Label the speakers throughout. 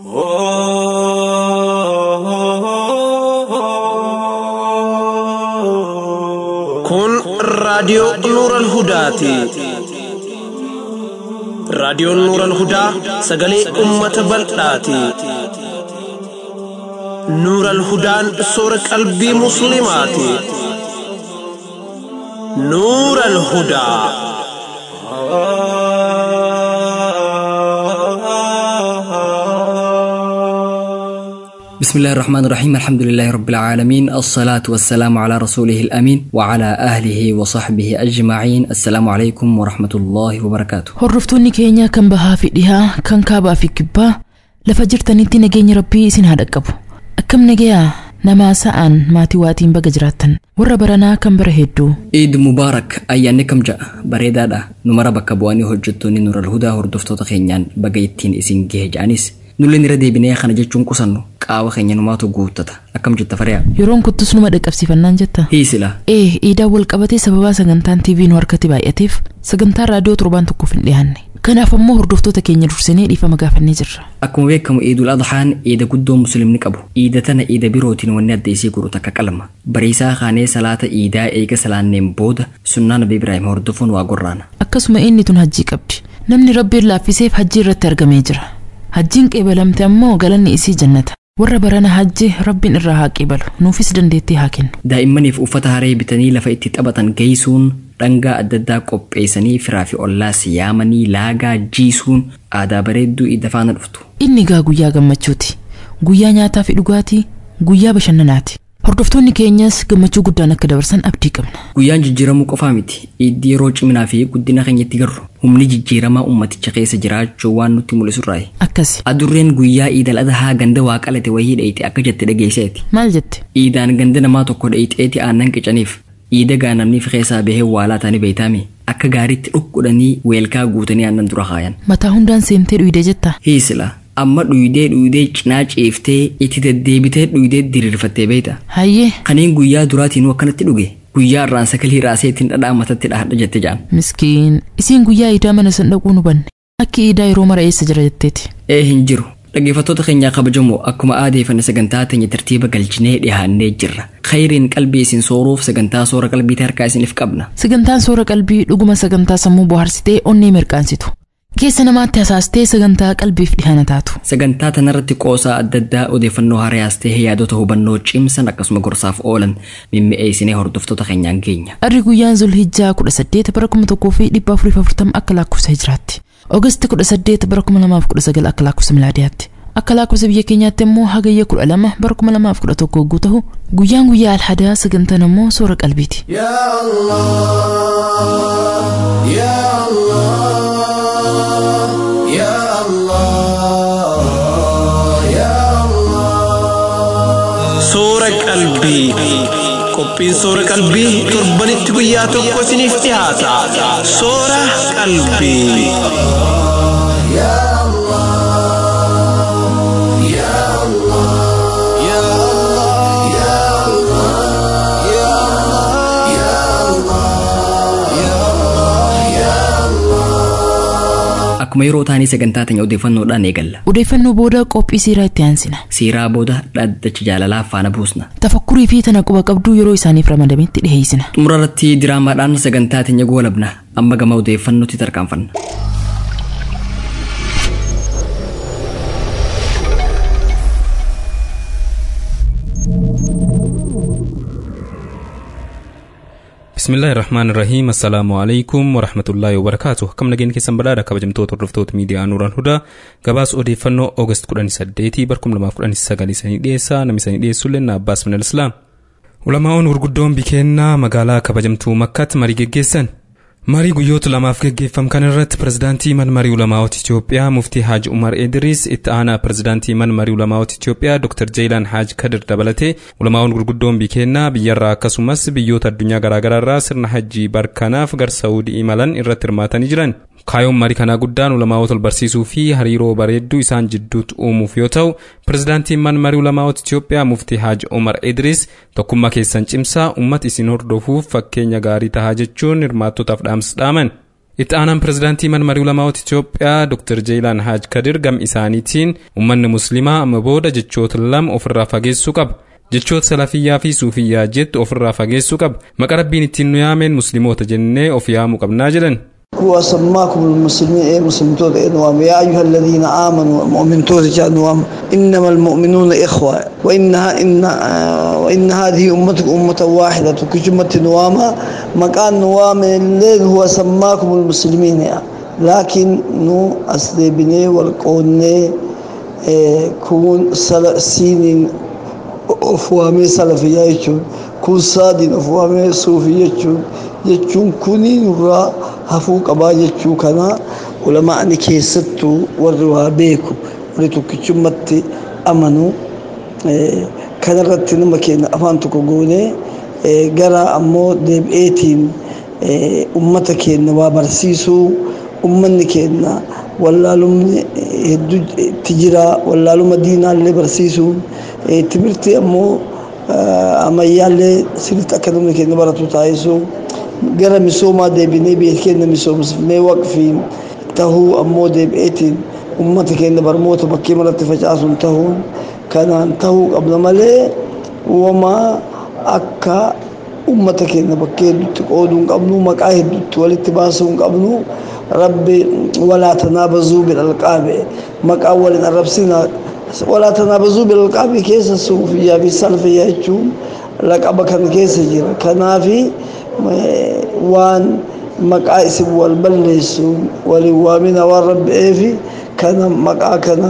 Speaker 1: Kun raadiyoo Nuuran Hudaati. Raadiyoon Nuuran Hudaa sagalee uummata bal'aati. Nuuran Hudaan soora qalbii Musliimaati. Nuuran Hudaa.
Speaker 2: بسم الله الرحمن الرحيم الحمد لله رب العالمين الصلاة والسلام على رسوله الأمين وعلى أهله وصحبه أجمعين السلام عليكم ورحمة الله وبركاته
Speaker 3: Hordoftoonni keenya kan bahaa fi dhihaa kan kaabaa fi kibbaa lafa jirtanitti nageenya rabbii isin haa dhaqqabu. Akkam nagayaa namaa sa'aan maatii waatiin baga jiraattan warra baranaa kan bara hedduu
Speaker 2: عيد مبارك أيان كم جاء بريدادا نمر بك بواني هجتوني نور الهدى هردفتو خينيان بقيتين إسين جيه جانيس نولي نرى ديبني خنا جتشون قصنو قاوة خينيان ماتو قوتتا أكم جت فريا
Speaker 3: yeroon kuttus numa dhaqqabsiifannaan jetta.
Speaker 2: هي سلا
Speaker 3: Ee iidaa wal qabatee sababaa sagantaan TV nu harkatti baay'ateef sagantaa raadiyoo torbaan tokkoof hin dhiyaanne. Kanaaf ammoo hordoftoota keenya dursinee dhiifama gaafannee jirra.
Speaker 2: akkuma beekamu iidul adhaan iida guddoo muslimni qabu iida tana iida birootiin wanni adda isii godhu takka qalma bariisaa kaanee salaata iidaa eega salaanneen booda sunnaa nabi ibraahim hordofuun waa gorraana
Speaker 3: Akkasuma inni tun hajjii qabdi. Namni rabbiin laaffiseef hajjii irratti argamee jira. Hajjiin qeebalamte ammoo galanni isii jannata. Warra barana hajji rabbiin irraa haa qeebalu. Nuufis dandeettii haa kennu.
Speaker 2: daa'immaniif uffata haree bitanii lafa itti taphatan geessuun dhangaa adda addaa qopheessanii firaa fi ollaas yaamanii laagaa jiisuun aadaa bareedduu iida faana dhuftu
Speaker 3: Inni gaa guyyaa gammachuuti. Guyyaa nyaataa fi dhugaatii, guyyaa bashannanaati. Hordoftoonni keenyas gammachuu guddaan akka dabarsan abdii qabna.
Speaker 2: guyyaan jijjiiramuu qofaa miti iiddi yeroo ciminaa fi guddina keenyatti garru humni jijjiiramaa ummaticha keessa jiraachuu waan nutti mul'isurraayi
Speaker 3: Akkasi.
Speaker 2: adurreen guyyaa iidal adhaa ganda waa qalate wayii dheeyite akka jette dhageesseeti
Speaker 3: Maal jette?
Speaker 2: iidaan ganda namaa tokko dheeyxeeti aannan qicaniif iida gaanamniif keessaa bahee waalaa taanii beeytaami akka gaariitti dhukkudhanii weelkaa guutanii aannan dura kaayan
Speaker 3: Mataa hundaan seentee dhuyde jettaa?
Speaker 2: hiisila amma dhuydee dhuydee cinaa ciiftee itti deddeebitee dhuydee diriirfattee beeyta
Speaker 3: Hayyee
Speaker 2: kaniin guyyaa duraatiinuu akkanatti dhuge guyyaa irraan sakalii raasee ittiin dhadhaa matatti dhahadha jette jaan
Speaker 3: miskiin isiin guyyaa iidaa mana san dhaquu nu banne. Akki iidaa yeroo mara eessa jira jetteeti.
Speaker 2: ee hin jiru dhaggeeffattoota keenyaa kabajamoo akkuma aadeeffanne sagantaa teenya tartiiba galchinee dhihaannee jirra khayriin qalbii isin sooruuf sagantaa soora qalbii harkaa isiniif qabna
Speaker 3: Sagantaan soora qalbii dhuguma sagantaa sammuu bohaarsitee onnee mirqaansitu. Keessa namaatti hasaastee sagantaa qalbiif dhihaana taatu.
Speaker 2: sagantaa tanarratti qoosaa adda addaa odeeffannoo hariyaas ta'ee yaadota hubannoo cimsan akkasuma gorsaaf oolan mimmi'eessinee hordoftoota keenyaan geenya
Speaker 3: Arri guyyaan Zulhijjaa kudha saddeet bara kuma tokkoo fi dhibba afurii fi afurtama akka lakkoofsa hijiraatti. Oogasti kudha saddeet bara kuma lamaaf kudha sagal akka lakkoofsa milaadiyaatti. Akka lakkoofsa biyya keenyaatti immoo hagayya kudha lama bara kuma lamaaf kudha tokko hogguu ta'u guyyaan guyyaa alhadaa sagantaan immoo soora qalbiiti.
Speaker 4: يا الله يا الله يا الله
Speaker 1: Soora qalbii. Qophiin soora qalbii torbanitti guyyaa tokko isiniif dhiyaata. Soora qalbii.
Speaker 4: يا الله يا الله يا الله يا الله يا الله يا الله يا الله
Speaker 2: akkuma yeroo taanii sagantaa teenya odeeffannoodhaan eegalla
Speaker 3: Odeeffannoo booda qophii siiraa itti aansina.
Speaker 2: siiraa booda dhaddacha jaalalaa faana buusna
Speaker 3: Tafakkurii fi tana quba qabduu yeroo isaaniif ramadametti dhiheessina.
Speaker 2: xumura irratti diraamaadhaan sagantaa teenya goolabna amma gama odeeffannootti tarkaanfanna
Speaker 5: bismillaahi irrahmaan irrahiim assalaamu alaikum warahmatullaahi wabarakaatu akkam nageenya keessan badhaadha kabajamtoota hordoftoota miidiyaa nuuraan hudaa gabaas odeeffannoo oogast 18 barkum 2019 isanii dhiyeessaa namni isanii dhiyeessullee na abbaas minal islaam ulamaa'oon gurguddoon bikeennaa magaalaa kabajamtuu makkaatti marii geggeessan marii guyyoota lamaaf geggeeffam kan irratti pirezidaantii man marii ulamaa'ota Itoophiyaa muftii Haaj Umar Idris itti aanaa pirezidaantii man marii ulamaa'ota Itoophiyaa Dr. Jeelaan Haaj Kadir dabalatee ulamaa'oon gurguddoon bikeennaa biyyarraa akkasumas biyyoota addunyaa garaagaraa irraa sirna hajjii barkanaaf gar Saawudii imalan irratti hirmaatanii jiran. Kaayoon marii kanaa guddaan ulamaa'ota ol barsiisuu fi hariiroo bareedduu isaan jidduutti uumuuf yoo ta'u, pirezidaantiin man marii ulamaa'ota Itoophiyaa muftii Haaj Umar Idris tokkummaa keessan cimsaa uummata isin hordofuuf fakkeenya gaarii tahaa jechuun hirmaattotaaf dhaamsa dhaaman. itti aanaan pirezidaantii mana marii ulamaa'ota Itoophiyaa Dr. Jeelaan Haaj Kadir gam isaaniitiin uummanni musliimaa amma booda jechoota lama ofirraa fageessuu qaba. Jechoota salafiyyaa fi suufiyyaa jettu ofirraa fageessuu qaba. Maqa rabbiin ittiin nu yaameen musliimoota jennee of yaamuu qabnaa jedhan.
Speaker 6: هو سماكم المسلمين إيه مسلمين إنوام يا أيها الذين آمنوا المؤمن توزج أنوام إنما المؤمنون إخوة وإنها إن آه وإن هذه أمتكم أمة واحدة كجمة نواما مكان نوام الليل هو سماكم المسلمين يعني. لكن نو أصلي بني والقوني إيه كون سين أفوامي سلفية يجون كون سادين أفوامي صوفية يجون يجون كوني نورا hafuu qabaa jechuu kana ulamaa'ni keessattuu warri waa beeku warri tokkichummatti amanu kanarratti nama keenya afaan tokko goone gara ammoo deebi'eetiin ummata keenya waa barsiisuu ummanni keenya wallaalumni hedduu itti jira wallaaluma diinaallee barsiisuun timirti ammoo ammayyaallee sirriitti akka namni keenya baratu taasisuu gara misoomaa deebinee biyya keenya misoomsifnee waqfiin tahuu ammoo deebi'eetiin ummata keenya barmoota bakkee maratti facaasuun tahuun kanaan tahuu qabna malee uumamaa akka ummata keenya bakkee hedduutti qooduu hin qabnu maqaa hedduutti walitti baasuu hin qabnu rabbi walaa tanaabazuu bilalqaabe maqaa waliin arrabsina walaa tanaabazuu bilalqaabe keessa suufiyyaa fi salfiyyaa jechuun laqaba kan keessa jira kanaafi waan maqaa isin wal balleessuun waliin waamina waan rabbi'eefi kana maqaa kana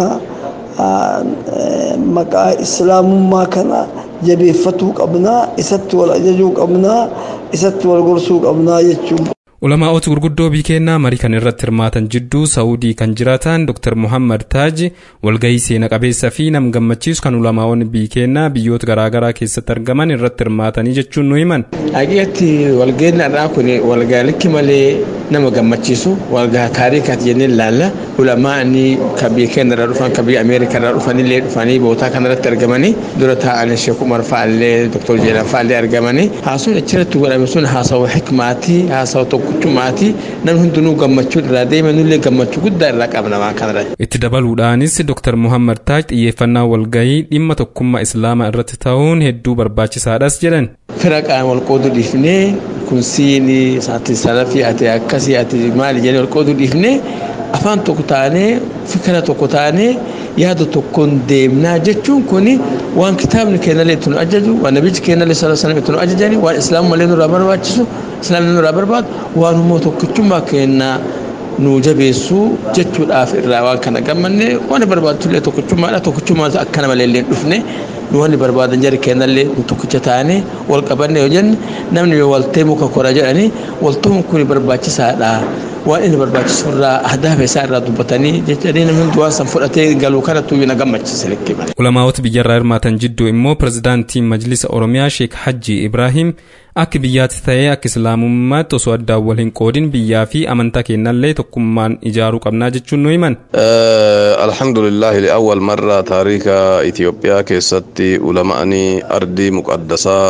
Speaker 6: maqaa islaamummaa kana jabeeffatuu qabnaa isatti wal ajajuu qabnaa isatti wal gorsuu qabnaa jechuun.
Speaker 5: Ulamaa'ota gurguddoo biyya keenyaa marii kan irratti hirmaatan jidduu Saawudii kan jiraatan Dr. Muhammad Taaj walgahii seena qabeessa fi nam gammachiisu kan ulamaa'onni biyya keenyaa biyyoota garaagaraa keessatti argaman irratti hirmaatanii jechuun nu himan.
Speaker 7: Haqiqatti walgahii irraa kun walgaa likki malee nama gammachiisu walgaa taarikaati jennee ilaalla. Ulamaa'ni kan biyya keenya irraa dhufan kan biyya Ameerikaa irraa dhufan illee dhufanii bootaa kanarratti argamanii dura taa'anii Sheek Umar fa'allee Dr. Jeelan fa'allee argamanii haasawni achirratti godhame sun haasawaa hikmaatii haasawaa tokko kuchumaati namni hundinuu gammachuu irraa deeme nullee gammachuu guddaa irraa qabna waan kanarra.
Speaker 5: Itti dabaluudhaanis Dr. Muhammad Taaj xiyyeeffannaa walgahii dhimma tokkummaa Islaamaa irratti ta'uun hedduu barbaachisaadhas jedhan.
Speaker 7: Fira qaama wal qooduu dhiifnee kun siinii ati salafii ati akkasii ati maali jennee wal qooduu dhiifnee afaan tokko taanee fikira tokko taanee yaada tokkoon deemnaa jechuun kun waan kitaabni keenyallee itti nu ajaju waan nabichi keenyallee sala sana itti nu ajajani waan islaamummallee nurraa barbaachisu islaamni nurraa barbaadu waan immoo tokkichummaa keenyaa nu jabeessuu jechuudhaaf irraa waan kana gammanne waan barbaachullee tokkichummaadha tokkichummaa akkana malee illee dhufne nu wanni barbaadan jari keenyallee nu tokkicha taane wal qabanne yoo jenne namni yoo waltee muka kora jedhani waltuun kun barbaachisaadha waan inni barbaachisu irraa ahdaaf isaa irraa dubbatanii jechanii namni hundi waan san fudhatee galuu kanattu na gammachiise likkee male.
Speaker 5: Ulamaa'ota biyyarraa hirmaatan jidduu immoo pirezidaantiin Majlisa Oromiyaa Sheek Hajji Ibrahim akka biyyaatti ta'ee akka islaamummaatti osoo addaan wal hin qoodin biyyaa fi amantaa keenyallee tokkummaan ijaaruu qabnaa jechuun nu himan.
Speaker 8: alhamdulillahi li'awwal marra taarika Itoophiyaa keessatti ulama'anii ardii muqaddasaa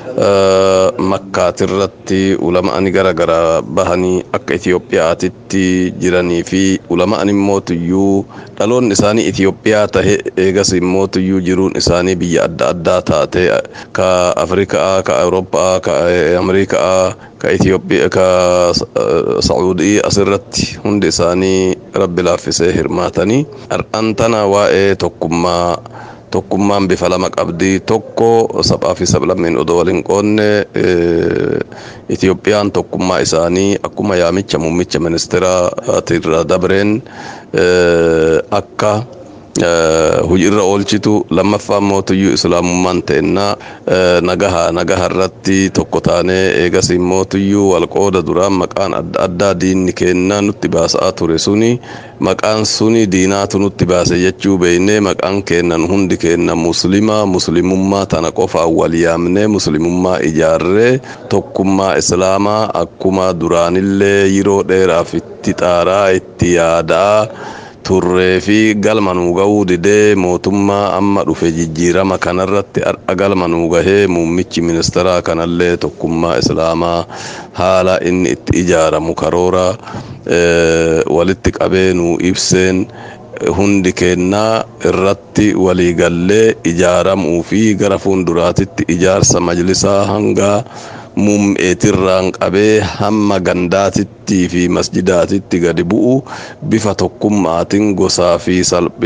Speaker 8: makkaatirratti ulama'ani gara gara bahanii akka Itoophiyaatitti jiranii fi ulama'an immootuyyuu dhaloonni isaanii Itoophiyaa tahe eegas immootuyyuu jiruun isaanii biyya adda addaa taate ka Afrikaa ka Awurooppaa ka Ameerikaa ka Itoophiyaa ka Sacuudii asirratti hundi isaanii rabbi laaffisee hirmaatanii har'an tana waa'ee tokkummaa tokkummaan bifa lama qabdi tokko saphaa fi sablammiin odoo waliin qoonne Itoophiyaan tokkummaa isaanii akkuma yaamicha muummicha ministeeraatirra dabreen akka hojiirra oolchitu lammaffaan mootuyyuu islaamummaan ta'ennaa nagaha nagaha irratti tokko taanee eegas mootuyyuu walqooda duraan maqaan adda addaa diinni kennaa nutti baasaa ture suni maqaan suni diinaatu nutti baase jechuu beeynee maqaan kennan hundi kennan muslimaa muslimummaa tana qofaan wal yaamnee muslimummaa ijaarree tokkummaa islaamaa akkuma duraanillee yeroo dheeraaf itti xaaraa itti yaadaa turree fi galma nuu gahuu didee mootummaa amma dhufe jijjiirama kanarratti har'a galma nuu gahee muummichi ministeeraa kanallee tokkummaa islaamaa haala inni itti ijaaramu karoora walitti qabee nuu ibseen hundi kennaa irratti waliigallee ijaaramuu fi gara fuulduraatitti ijaarsa majlisaa hanga mum'eetirraan qabee hamma gandaatittii fi masjidaatitti gadi bu'u bifa tokkummaatiin gosaa fi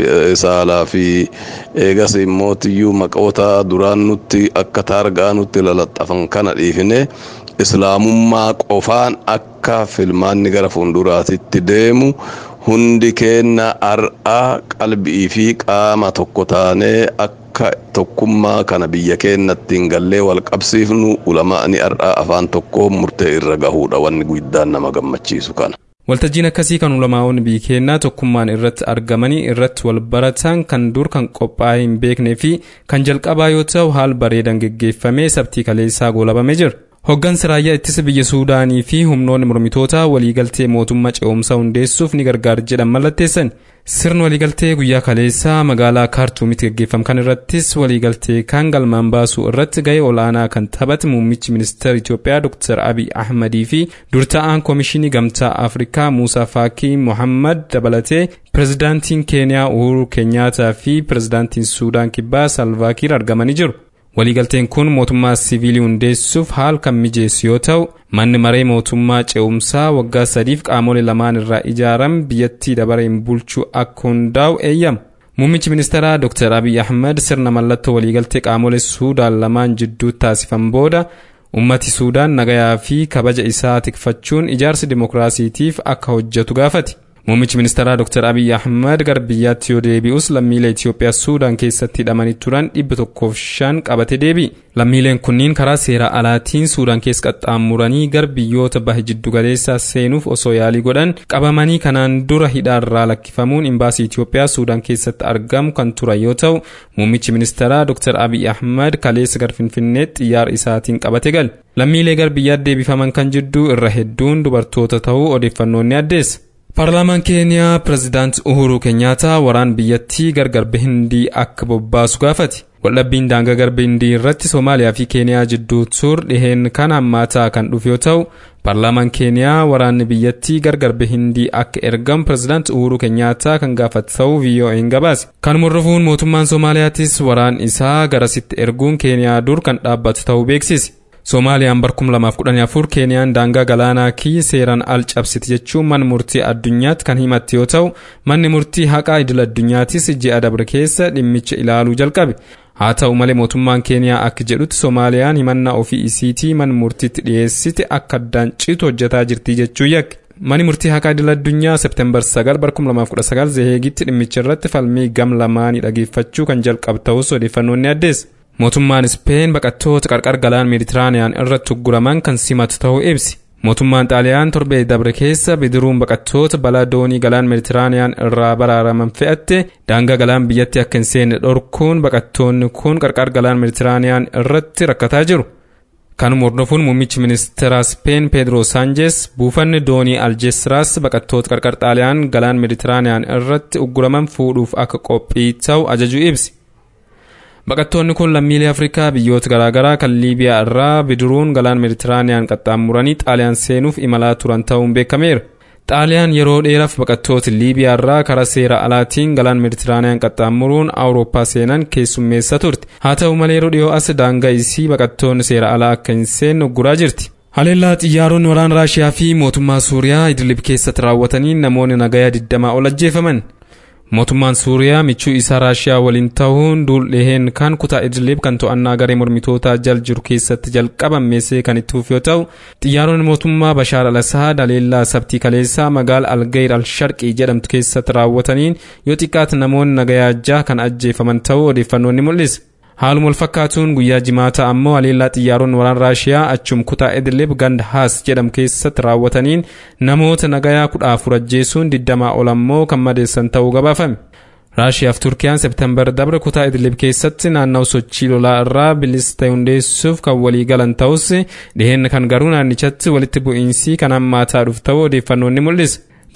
Speaker 8: saalaa fi eegas immootiyyuu maqoota duraan nutti akka taargaa nutti lalaxxafan kana dhiifne islaamummaa qofaan akka filmaanni gara fuulduraatitti deemu hundi keenna har'aa qalbii fi qaama tokko taanee akka tokkummaa kana biyya keenyattiin gallee wal qabsiifnu ulamaa'ni har'aa afaan tokko murtee irra gahuudha wanni guddaan nama gammachiisu kana.
Speaker 5: Waltajjiin akkasii kan ulamaa'onni biyya keenyaa tokkummaan irratti argamanii irratti wal baratan kan dur kan qophaa'ee hin beeknee fi kan jalqabaa yoo ta'u haal bareedan geggeeffamee sabtii kaleessaa goolabamee jira. Hoggansi raayyaa ittisa biyya Suudaanii fi humnoonni mormitootaa waliigaltee mootummaa ce'umsaa hundeessuuf ni gargaara jedhan mallatteessan. Sirni waliigaltee guyyaa kaleessaa magaalaa Kaartuumitti gaggeeffame kan irrattis waliigaltee kan galmaan baasuu irratti gahee olaanaa kan taphate muummichi ministeera Itoophiyaa Dr. Abiy Ahmadii fi durta'aan koomishinii gamtaa Afrikaa Muusaa Faakii Mohammad dabalatee pirezidaantiin Keeniyaa Uhuru Keenyaataa fi pirezidaantiin Suudaan Kibbaa Salvaakiir argamanii jiru. waliigalteen kun mootummaa siviilii hundeessuuf haal kan mijeessu yoo ta'u manni maree mootummaa ce'umsaa waggaa sadiif qaamolee lamaan irraa ijaaram biyyattii dabareen bulchuu akka hundaa'u eeyyama. Muummichi ministeeraa Dr. Abiy Ahmed sirna mallattoo waliigaltee qaamolee Suudaan lamaan jidduu taasifan booda ummati Suudaan nagayaa fi kabaja isaa tikfachuun ijaarsi dimokiraasiitiif akka hojjetu gaafate. Muummichi ministeeraa Dr. Abiy Ahmed gara biyyaatti yoo deebi'us lammiilee Itoophiyaa Suudaan keessatti hidhamanii turan dhibba tokkoof shan qabate deebi'e. Lammiileen kunniin karaa seera alaatiin Suudaan keessa qaxxaamuranii gara biyyoota baha jiddugaleessaa seenuuf osoo yaalii godhan qabamanii kanaan dura hidhaarraa lakkifamuun imbaasii Itoophiyaa Suudaan keessatti argamu kan turan yoo ta'u muummichi ministeeraa Dr. Abiy Ahmed kaleessa gara Finfinneetti xiyyaara isaatiin qabate gale. Lammiilee gara biyyaatti deebifaman kan jidduu irra hedduun dubartoota ta'uu odeeffannoon ni addeessa. Paarlaamaan Keeniyaa pirezidaanti Uhuru Keenyaataa waraan biyyattii gargarbe hindii akka bobbaasu gaafate. Waldhabbiin daangaa garba hindii irratti Soomaaliyaa fi Keeniyaa jidduu tur dhiheen kan hammaataa kan dhufe yoo ta'u, paarlaamaan Keeniyaa waraanni biyyattii gargarbe hindii akka ergamu pirezidaanti Uhuru Keenyaataa kan gaafate ta'uu VOA'n gabaase. Kanuma hordofuun mootummaan Soomaaliyaatis waraan isaa garasitti erguun Keeniyaa dur kan dhaabbatu ta'uu beeksise. Soomaaliyaan bara 2014 Keeniyaan daangaa galaanaa kiyya seeraan al cabsite jechuun mana murtii addunyaatti kan himatte yoo ta'u manni murtii haqaa idil addunyaattis ji'a dabre keessa dhimmicha ilaaluu jalqabe. Haa ta'u malee mootummaan Keeniyaa akka jedhutti Soomaaliyaan himannaa ofii isiitii mana murtiitti dhiyeessite akka addaan citu hojjetaa jirti jechuu yakke. Mani murtii haqaa idil addunyaa Seepteembar 9 bara 2019 Zeheegitti dhimmicha irratti falmii gam lamaanii dhageeffachuu kan jalqabu ta'us odeeffannoon ni addeessa. Mootummaan Ispeen baqattoota qarqara galaana Meeditiraaniyaan irratti ugguraman kan simatu ta'uu ibsi. Mootummaan Xaaliyaan torbee dabre keessa bidiruun baqattoota balaa doonii galaana Meeditiraaniyaan irraa baraaraman fe'atte daangaa galaan biyyatti akka hin seenne dhorkuun baqattoonni kun qarqara galaana Meeditiraaniyaan irratti rakkataa jiru. Kanuma hordofuun muummichi ministeera Speen Pedro Sanchez buufanni doonii Aljeesiraas baqattoota qarqara Xaaliyaan galaana Meeditiraaniyaan irratti ugguraman fuudhuuf akka qophii ta'u ajajuu ibsi. Baqattoonni kun lammiilee Afrikaa biyyoota garaagaraa kan Liibiyaa irraa bidiruun galaan Meeditiraaniyaan qaxxaamuranii Xaaliyaan seenuuf imalaa turan ta'uun beekameera. Xaaliyaan yeroo dheeraaf baqattoota Liibiyaa irraa karaa seera alaatiin galaan Meeditiraaniyaan qaxxaamuruun Awurooppaa seenan keessummeessa turte. Haa ta'u malee yeroo dhiyoo as daangaa isii baqattoonni seera alaa akka hin seenne ugguraa jirti. Haleellaa xiyyaaronni waraana Raashiyaa fi mootummaa Suuriyaa Idlib keessatti raawwatanii namoonni nagayaa 20 ol ajjeefaman. mootummaan suuriyaa michuu isaa raashiyaa waliin ta'uun duuldheheen kan kutaa idlib kan to'annaa garee mormitootaa jal jiru keessatti jalqabameessee kan itti fufe yoo ta'u xiyyaaronni mootummaa bashaar al-asaad haleellaa sabtii kaleessaa magaala algayr al-sharqii jedhamtu keessatti raawwataniin yoo xiqqaate namoonni nagayaa jaha kan ajjeefaman ta'uu odeeffannoon ni mul'isa. haaluma wal fakkaatuun guyyaa jimaata ammoo haleellaa xiyyaaronni waraana raashiyaa achum kutaa idlib ganda haas jedhamu keessatti raawwataniin namoota nagayaa kudha afur ajjeesuun digdamaa ol ammoo kan madeessan ta'uu gabaafame. raashiyaaf turkiyaan septembar dabre kutaa idlib keessatti naannawa sochii lolaa irraa bilisa ta'e hundeessuuf kan walii galan ta'us dhiheenna kan garuu naannichatti walitti bu'iinsi kan hammaataa dhufu ta'uu odeeffannoon ni mul'isa.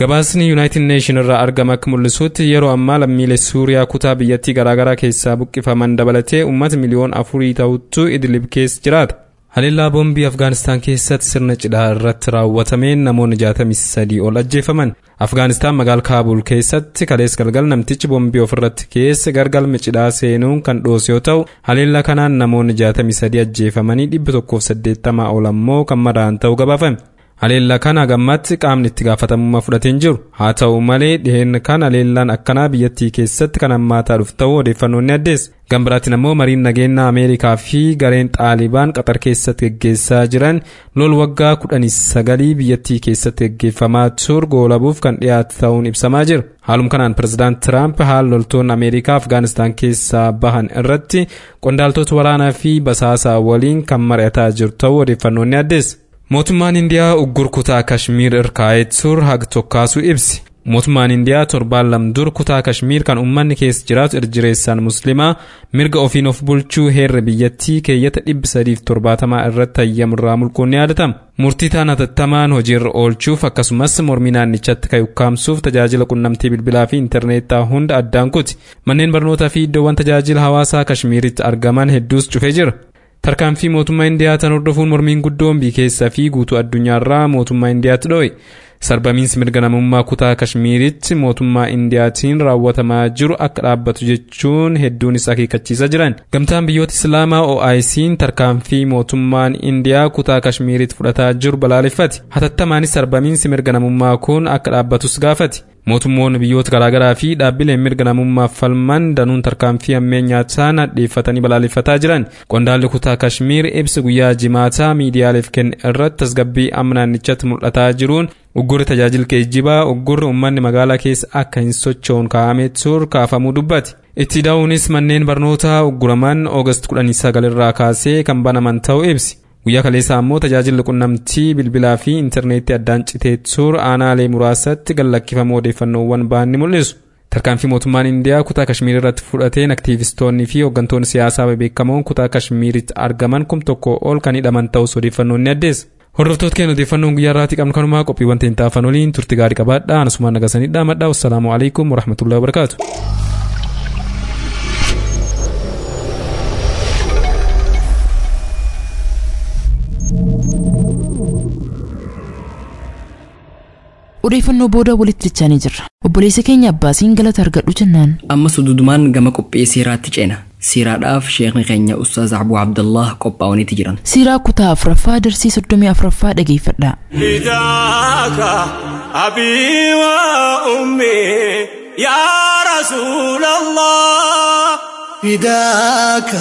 Speaker 5: gabaasni yuunaayitid neeshin irraa argame akka mul'isutti yeroo ammaa lammiilee suuriyaa kutaa biyyattii garaagaraa keessaa buqqifaman dabalatee uummata miliyoon afurii ta'uttu idilib keessa jiraata haleellaa boombii afgaanistaan keessatti sirna cidhaa irratti raawwatameen namoonni 63 ol ajjeefaman afgaanistaan magaala kaabul keessatti kalees galgal namtichi boombii ofirratti keessa gargalma cidhaa seenuun kan dhoose yoo ta'u haleellaa kanaan namoonni 63 ajjeefamanii 180 ol ammoo kan madaa'an ta'uu gabaafame haleellaa kana gammatti qaamni itti gaafatamummaa fudhateen jiru haa ta'u malee dhiheen kan haleellaan akkanaa biyyattii keessatti kan hammaataa dhufu ta'uu odeeffannoon ni addeessa gambiraatiin ammoo mariin nageenyaa ameerikaa fi gareen xaalibaan qaxar keessatti geggeessaa jiran lol waggaa kudhanii sagalii biyyattii keessatti geggeeffamaa ture goolabuuf kan dhiyaate ta'uun ibsamaa jira haalum kanaan pirezidaant tiraamp haala loltoonni ameerikaa afgaanistaan keessaa bahan irratti qondaaltota waraanaa fi basaasaa waliin kan mari'ataa jiru ta'uu odeeffannoon ni addeessa mootummaan indiyaa uggur kutaa kashmiir irkaa'ee ture haga tokkaasuu ibsi mootummaan indiyaa torbaan lama dura kutaa kashmiir kan ummanni keessa jiraatu irjireessaan muslimaa mirga ofiin of bulchuu heerri biyyattii keeyyata 370 irratti hayyamurraa mulquun ni yaadatama murtii taana tattamaan hojiirra oolchuuf akkasumas mormii naannichatti kan ukkaamsuuf tajaajila qunnamtii bilbilaa fi intarneetaa hunda addaan kuti manneen barnootaa fi iddoowwan tajaajila hawaasaa kashmiiritti argaman hedduus cufee jira tarkaanfii mootummaa indiyaa tan hordofuun mormiin guddoon biyya keessaa fi guutuu addunyaarraa mootummaa indiyaatti dho'e sarbamiinsi mirga namummaa kutaa kashmiiritti mootummaa indiyaatiin raawwatamaa jiru akka dhaabbatu jechuun hedduunis akeekkachiisaa jiran gamtaan biyyoota islaamaa oic tarkaanfii mootummaan indiyaa kutaa kashmiiritti fudhataa jiru balaaleffate hatattamaanis sarbamiinsi mirga namummaa kun akka dhaabbatus gaafate mootummoonni biyyoota garaagaraa fi dhaabbileen mirga namummaaf falman danuun tarkaanfii ammeenyaa isaan hadheeffatanii balaaleffataa jiran qondaalli kutaa kashmiir ibsa guyyaa jimaataa miidiyaaleef kenne irratti tasgabbii amma naannichatti mul'ataa jiruun uggurri tajaajila geejjibaa uggurri uummanni magaalaa keessa akka hin socho'uun kaa'amee ture kaafamuu dubbate itti daa'uunis manneen barnootaa ugguraman oogast 19 irraa kaasee kan banaman ta'uu ibsi guyyaa kaleessaa ammoo tajaajilli qunnamtii bilbilaa fi intarneetii addaan citee ture aanaalee muraasatti gallakkifamuu odeeffannoowwan ba'an ni mul'isu. tarkaanfii mootummaan indiyaa kutaa kashmiir irratti fudhateen aktiivistoonni fi hooggantoonni siyaasaa bebeekamoon kutaa kashmiiritti argaman kum tokko ol kan hidhaman ta'us odeeffannoon ni addeessa. hordoftoota keenya odeeffannoon guyyaa irraatti qabnu kanumaa qophiiwwan teentaafan waliin turti gaarii qabaadhaa anasumaan nagasanii dhaamadhaa wassalaamu alaikum warahmatullahi wabarakaatu.
Speaker 3: odeeffannoo booda walitti dachaanii jirra obboleessa keenya abbaasiin galata argadhu jennaan
Speaker 2: ammas dudumaan gama qophii siiraatti ceena siiraadhaaf sheekni keenya ustaaz abuu abdallah qophaa'aniiti jiran
Speaker 3: siiraa kutaa afuraffaa darsii soddomii afuraffaa dhageeffadhaa
Speaker 4: فداك أبي وأمي يا رسول الله فداك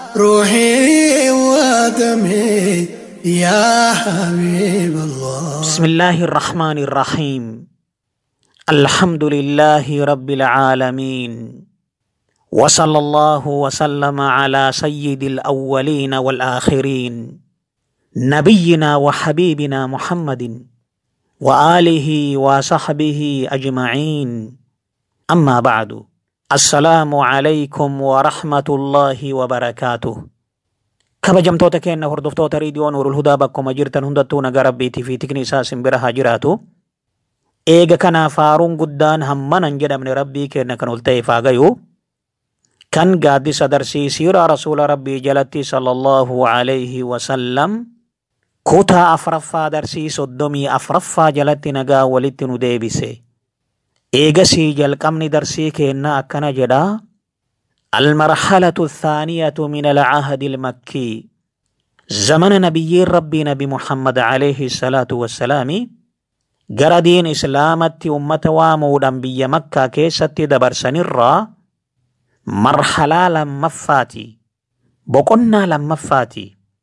Speaker 4: روحي ودمي يا حبيب الله
Speaker 9: بسم الله الرحمن الرحيم الحمد لله رب العالمين وصلى الله وسلم على سيد الأولين والآخرين نبينا وحبيبنا محمد وآله وصحبه أجمعين أما بعد السلام عليكم ورحمة الله وبركاته kabajamtoota keenya hordoftoota riidiyoo nuurul hudaa bakkuma jirtan hundattuu nagaa rabbiitii fi tikni isaa simbira haa jiraatu. Eega kanaaf faaruun guddaan hammanan jedhamne rabbii keenya kan ol ta'eef haa gayu. Kan gaaddisa darsii siiraa rasuula rabbii jalatti sallallahu alayhi wasallam kutaa afraffaa darsii soddomii afraffaa jalatti nagaa walitti nu deebise. Eegasii jalqabni darsii keenna akkana jedhaa. المرحلة الثانية من العهد المكي زمن نبي ربي نبي محمد عليه الصلاة والسلام قردين إسلامت أمة وامودا بي مكة كيست دبر سنرا مرحلة لما فاتي بقنا لما فاتي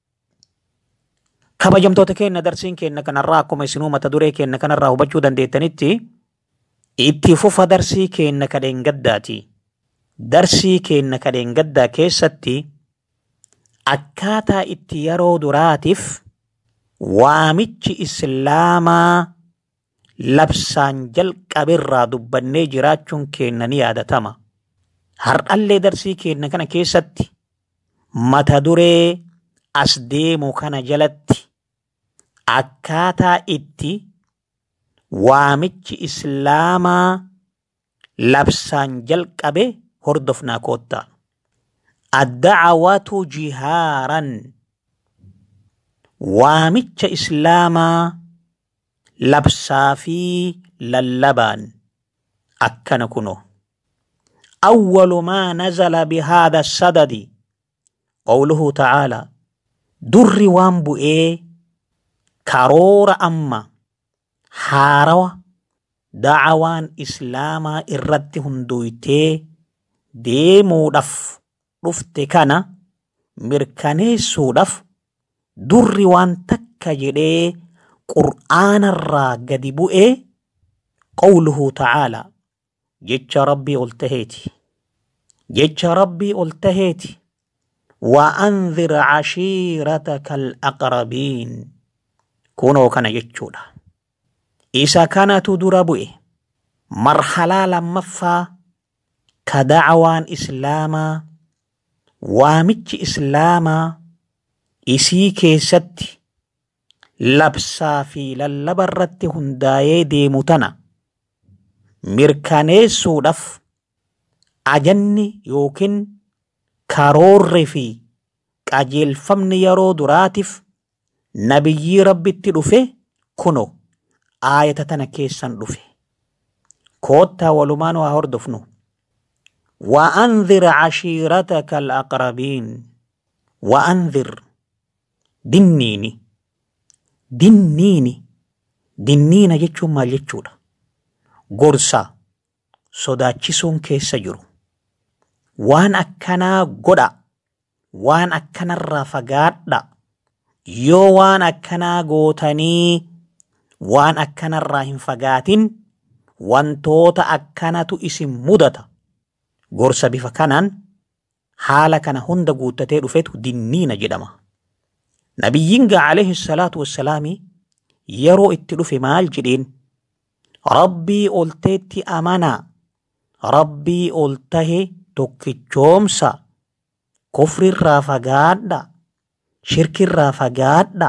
Speaker 9: kabajamtoota keenya darsiin keenya kanarraa akkuma isinuu mata duree keenya kanarraa hubachuu dandeettanitti itti fufa darsii keenya kadheen gaddaati. darsii keenya kadheen gaddaa keessatti akkaataa itti yeroo duraatiif waamichi islaamaa labsaan jalqabirraa dubbannee jiraachuun keenya ni yaadatama. Har'allee darsii keenya kana keessatti mata duree as deemu kana jalatti akkaataa itti waamichi islaamaa labsaan jalqabe hordofnaa koottaa addacawatu jihaaran waamicha islaamaa labsaa fi lallabaan akkana kuno أول ما نزل بهذا السدد قوله تعالى در وانبو إيه كرور أما حاروا دعوان إسلاما إرد هندويتي ديمو دف رفت كان مركاني سودف در وان تكا جدي قرآن الرا قدبو إيه قوله تعالى jecha rabbii ol taheeti jecha rabbii ol taheeti وأنذر عشيرتك الأقربين كونوا كان يجودا إذا كانت دربوئ مرحلة لما فا كدعوان إسلاما وامج إسلاما إسي كيست لبسا في للبرت هندايي ديمتنا mirkaneessuudhaaf ajanni yookiin karoorri fi qajeelfamni yeroo duraatiif nabiyyii rabbitti dhufe kuno aayata tana keessan dhufe koottaa walumaan waa hordofnu وأنذر عشيرتك الأقربين وأنذر دنيني دنيني دنينا جتشو ما جتشودا gorsa sodaachisuun keessa jiru waan akkanaa godha waan akkanarraa fagaadha yoo waan akkanaa gootanii waan akkanarraa hin fagaatin wantoota akkanatu isin mudata gorsa bifa kanaan haala kana hunda guuttatee dhufetu dinniina jedhama nabiyyiin gaa alayhi salaatu wassalaami yeroo itti dhufe maal jedheen rabbii olteetti amanaa rabbii ol tahe tokkichoomsa kufrirraa fagaadha shirkirraa fagaadha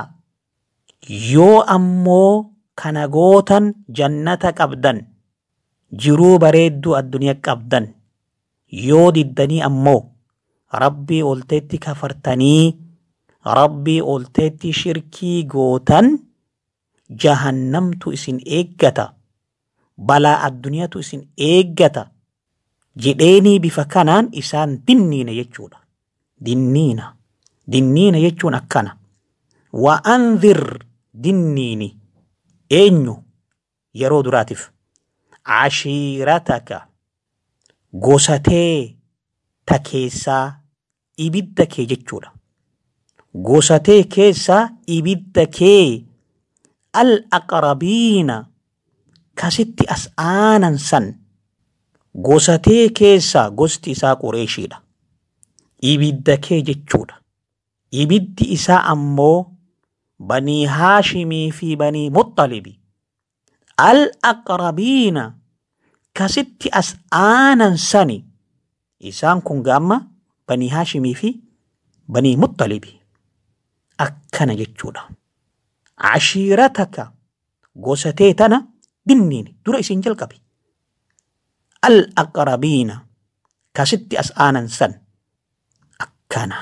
Speaker 9: yoo ammoo kana gootan jannata qabdan jiruu bareedduu addunyaa qabdan yoo diddanii ammoo rabbii olteetti kafartanii rabbii olteetti shirkii gootan jahannamtu isin eeggata balaa addunyaatu isin eeggata jedheenii bifa kanaan isaan dinniina jechuudha. Dinniina. Dinniina jechuun akkana. Wa'anzir dinniini eenyu yeroo duraatiif cashiirataka gosatee ta keessaa ibidda kee jechuudha. Gosatee keessaa ibidda kee al aqrabiina kasitti as aanan san gosatee keessaa gosti isaa qureeshiidha. Ibidda kee jechuudha. Ibiddi isaa ammoo banii haashimii fi banii muxxalibi. Al aqrabiina kasitti as aanan sani isaan kun gaamma banii haashimii fi banii muxxalibi. Akkana jechuudha. Cashiirataka gosatee tana dinniin dura isin jalqabe. Al aqrabiina kasitti as aanan san akkana.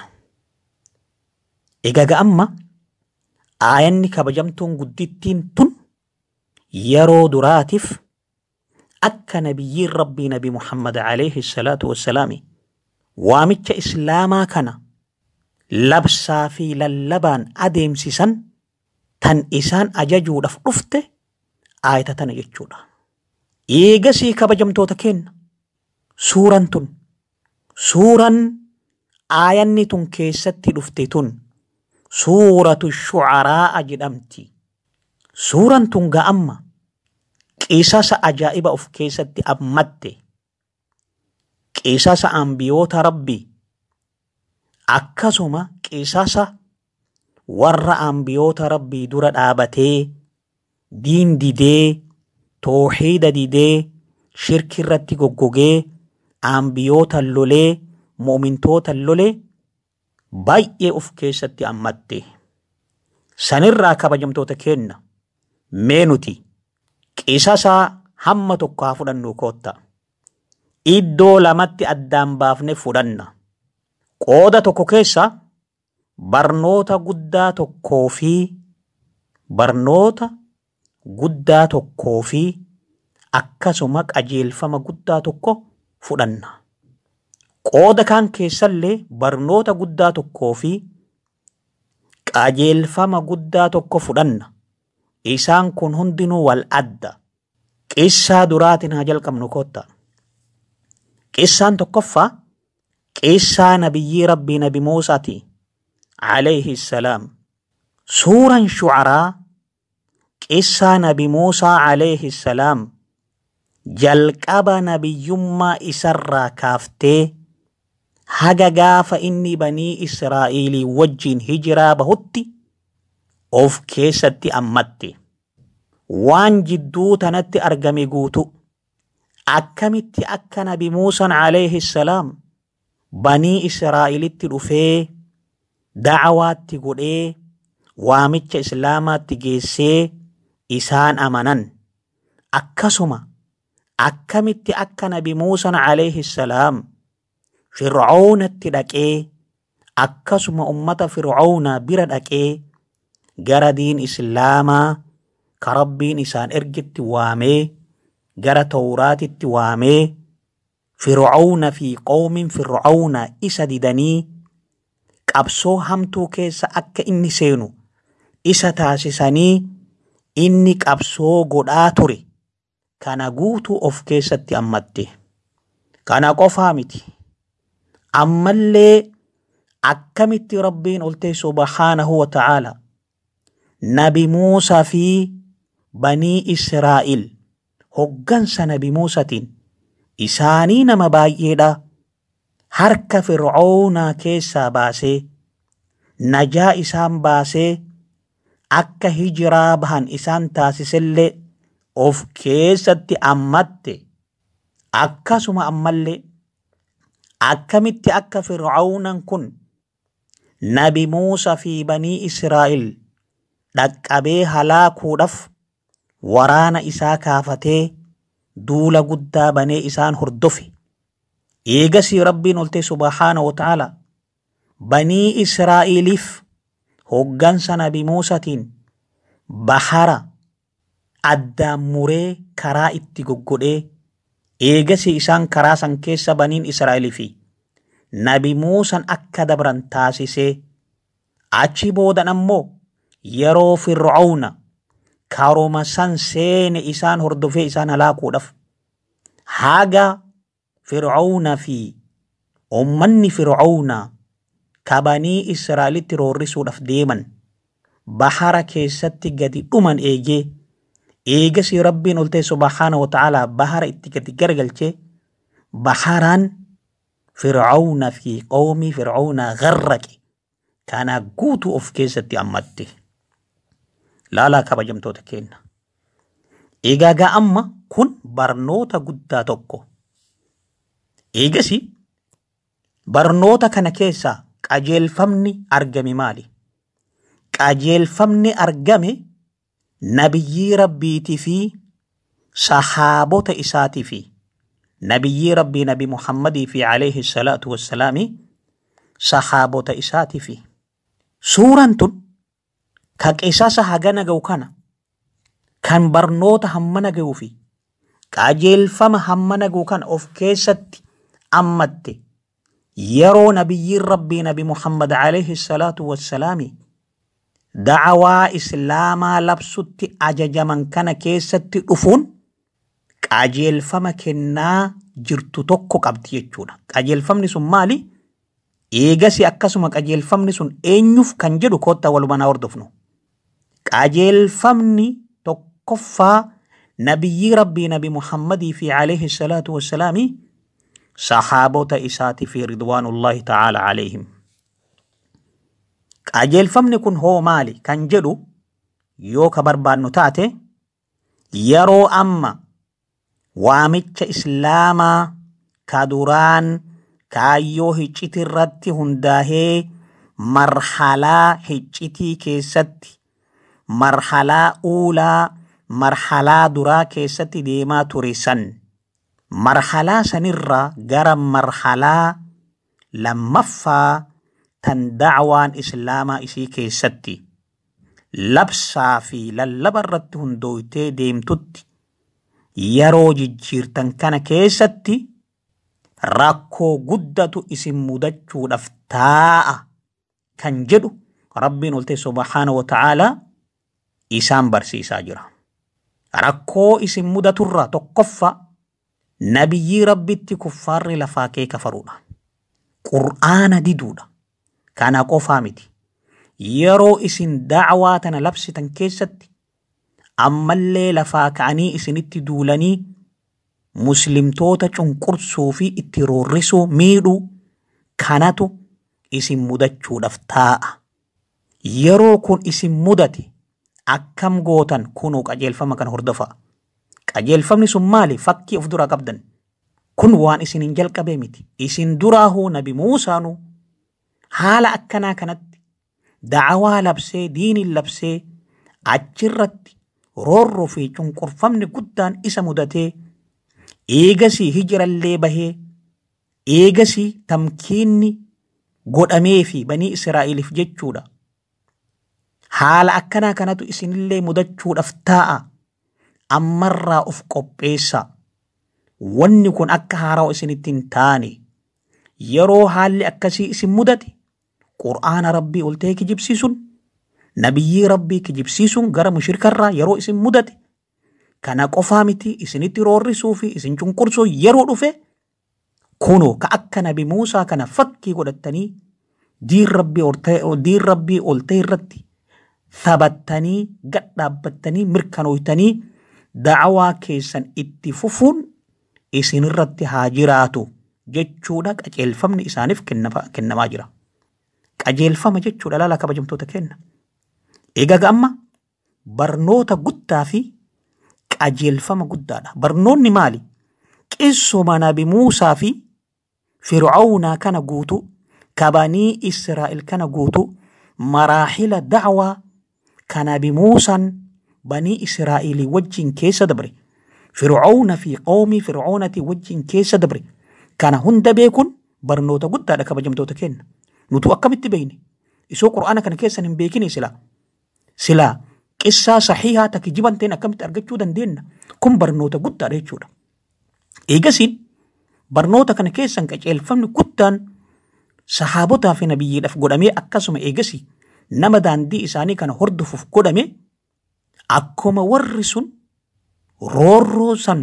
Speaker 9: Egaa amma aayanni kabajamtuun guddittiin tun yeroo duraatiif akka nabiyyiin rabbii nabi Muhammad alayhi salaatu wassalaami waamicha islaamaa kana labsaa fi lallabaan adeemsisan tan isaan ajajuudhaaf dhufte aayata tana jechuudha. Eegasii kabajamtoota kenna. Suuraan tun suuraan aayanni tun keessatti dhufte tun suuratu shucaraa jedhamti. Suuraan tun ga'amma qisasa ajaa'iba of keessatti hammatte. Qisasa ambiyoota rabbii akkasuma qisasa warra ambiyoota rabbii dura dhaabatee diin didee tooxiida didee shirki irratti goggogee ambiyoota lolee mu'mintoota lolee baay'ee of keessatti hammatte. Sanirraa kabajamtoota kenna mee nuti qisasaa hamma tokko haa fudhannu kootta. Iddoo lamatti addaan baafne fudhanna. Qooda tokko keessa barnoota guddaa tokkoo fi barnoota guddaa tokkoo fi akkasuma qajeelfama guddaa tokko fudhanna. Qooda kan keessallee barnoota guddaa tokkoo fi qajeelfama guddaa tokko fudhanna. Isaan kun hundinuu wal adda. Qissaa duraatiin haa jalqabnu kootta. Qissaan tokkoffaa qissaa nabiyyii rabbii nabi Muusaati. Alayhi salaam. Suuraan shucaraa qissaa nabi Muusaa alayhi salaam jalqaba nabiyyummaa isarraa kaaftee haga gaafa inni banii Israa'iilii wajjin hijiraa bahutti of keessatti ammatti. Waan jidduu tanatti argame guutu akkamitti akka nabi Muusaan alayhi salaam banii Israa'iilitti dhufee da'awaatti godhee waamicha islaamaatti geessee isaan amanan akkasuma akkamitti akka nabi Muusaan alayhi salaam fir'aawnatti dhaqee akkasuma ummata fir'aawnaa bira dhaqee gara diin islaamaa ka rabbiin isaan ergitti waamee gara tawraatitti waamee fir'aawna fi qoomin fir'aawna isa didanii qabsoo hamtuu keessa akka inni seenu isa taasisanii inni qabsoo godhaa ture kana guutuu of keessatti ammatte kana qofaa miti ammallee akkamitti rabbiin oltee subhaanahu wa ta'aala nabi Muusaa fi banii Israa'il hoggansa nabi Muusatiin isaanii nama baay'eedha harka fir'aawnaa keessaa baasee najaa isaan baasee akka hijiraa bahan isaan taasisellee of keessatti ammatte akkasuma ammallee akkamitti akka fir'aawnan kun nabi Muusaa fi banii Israa'il dhaqqabee halaakuudhaaf waraana isaa kaafatee duula guddaa banee isaan hordofe. Eegasii rabbiin oltee subhaana wa ta'ala banii Israa'iliif hoggansa nabi Muusatiin bahara addaan muree karaa itti goggodhee eegasii isaan karaa san keessa baniin Israa'elii fi nabi Muusan akka dabran taasisee achi boodan ammoo yeroo fir'aawna karuma san seene isaan hordofee isaan halaakuudhaaf haga fir'aawna fi ummanni fir'aawna kabanii Israa'elitti roorrisuudhaaf deeman bahara keessatti gadi dhuman eegee eegasii rabbiin oltee subhaana wa ta'ala bahara itti gadi garagalchee baharaan fir'aawna fi qawmii fir'aawnaa garraqe kana guutuu of keessatti ammatte. laalaa kabajamtoota keenya. Egaa amma kun barnoota guddaa tokko. Eegasi barnoota kana keessaa qajeelfamni argame maali? Qajeelfamni argame nabiyyii rabbiitii fi sahaabota isaatii fi nabiyyii rabbii nabi Muhammadii fi alayhi salaatu wassalaami sahaabota isaatii fi suuraan tun ka qisasa hagana ga'u kana kan barnoota hammana ga'uu fi qajeelfama hammana ga'u kana of keessatti ammatte yeroo nabiyyiin rabbii nabi Muhammad alayhi salaatu wassalaami da'awaa islaamaa labsutti ajajaman kana keessatti dhufuun qajeelfama kennaa jirtu tokko qabdi jechuudha. Qajeelfamni sun maali? Eegasi akkasuma qajeelfamni sun eenyuuf kan jedhu koottaa walumanaa hordofnu. qajeelfamni tokkoffaa nabiyyii rabbii nabi muhammadii fi alayhi salaatu wassalaami sahaabota isaati fi ridwaanullahi ta'ala alayhim qajeelfamni kun hoo maali kan jedhu yoo ka barbaannu taate yeroo amma waamicha islaamaa ka duraan kaayyoo hicciti irratti hundaahee marhalaa hiccitii keessatti marhalaa uulaa marhalaa duraa keessatti deemaa ture san marhalaa sanirraa gara marhalaa lammaffaa tan dacwaan islaamaa isii keessatti labsaa fi lallaba irratti hundooytee deemtutti yeroo jijjiirtan kana keessatti rakkoo guddatu isin mudachuudhaaf taa'a kan jedhu rabbiin oltee subhaana wa ta'aalaa isaan barsiisaa jira. Rakkoo isin mudaturraa tokkoffa nabiyyii rabbitti kuffaarri lafaa kee kafaruudha. Qur'aana diduudha. Kana qofaa miti. Yeroo isin dacwaa tana labsitan keessatti ammallee lafaa ka'anii isinitti duulanii muslimtoota cunqursuu fi itti roorrisuu miidhuu kanatu isin mudachuudhaaf taa'a. Yeroo kun isin mudate akkam gootan kunuu qajeelfama kana hordofaa. Qajeelfamni sun maali? Fakkii of duraa qabdan. Kun waan isin hin jalqabee miti. Isin duraahuu nabi Muusaanu haala akkanaa kanatti dacwaa labsee diiniin labsee achirratti roorroo fi cunqurfamni guddaan isa mudatee eegasii hijirallee bahee eegasii tamkiinni godhamee fi banii Israa'eliif jechuudha. Haala akkanaa kanatu isinillee mudachuudhaaf taa'a. Ammarraa of qopheessaa. Wanni kun akka haarawa isinitti hin taane yeroo haalli akkasii isin mudate qur'aana rabbii ol ta'ee kijibsiisuun nabiyyii rabbii kijibsiisuun gara mushrikarraa yeroo isin mudate kana qofaa miti isinitti roorrisuu fi isin cunqursuu yeroo dhufe kunoo ka akka nabi Muusaa kana fakkii godhattanii diin rabbii ol ta'e irratti taphattanii gad dhaabbattanii mirkanooytanii da'awaa keessan itti fufuun isinirratti haa jiraatu jechuudha qajeelfamni isaaniif kennamaa jira. Qajeelfama jechuudha laala kabajamtoota kenna. Egaa amma barnoota guddaa fi qajeelfama guddaadha. Barnoonni maali? Qissuma nabi Muusaa fi Fircaunaa kana guutuu kabanii Israa'el kana guutuu maraahila da'waa kan nabi Muusaan banii Israa'elii wajjin keessa dabre. Fircauna fi qoomii Fircaunati wajjin keessa dabre. Kana hunda beekuun barnoota guddaadha kabajamtoota kenna. Nutu akkamitti beekne? Isoo Qur'aana kana keessan hin beekine silaa. Silaa qissaa saxiihaa takki jibanteen akkamitti argachuu dandeenya? Kun barnoota guddaadha jechuudha. Eegasiin barnoota kana keessan qajeelfamni guddaan sahaabotaa fi nabiyyiidhaaf godhamee akkasuma eegasii nama daandii isaanii kana hordofuuf godhame akkuma warri sun roorroo san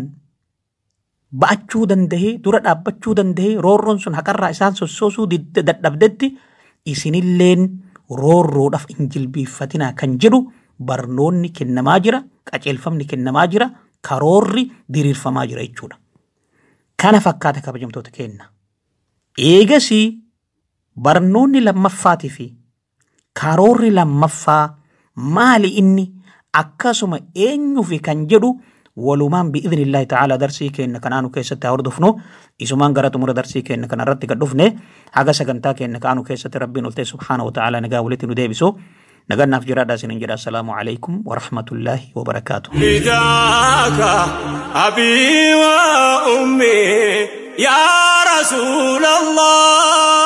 Speaker 9: ba'achuu dandahee dura dhaabbachuu dandahee roorroon sun haqarraa isaan sossoosuu dadhabdetti isinilleen roorroodhaaf hin jilbiiffatinaa kan jedhu barnoonni kennamaa jira qajeelfamni kennamaa jira karoorri diriirfamaa jira jechuudha. Kana fakkaata kabajamtoota kenna. Eegasii barnoonni lammaffaatii fi karoorri lammaffaa maali inni akkasuma eenyuufi kan jedhu walumaan bi'idhinillahi ta'ala darsii kenna kanaanu keessatti haa hordofnu isumaan gara xumura darsii kenna kanarratti gad dhufne haga sagantaa kenna kaanu keessatti rabbiin oltee subhaana wa ta'ala nagaa walitti nu deebisu nagannaaf jiraadhaa isinin jedha assalaamu alaikum wa rahmatullaahi wa barakaatu.
Speaker 10: فداك أبي وأمي يا رسول الله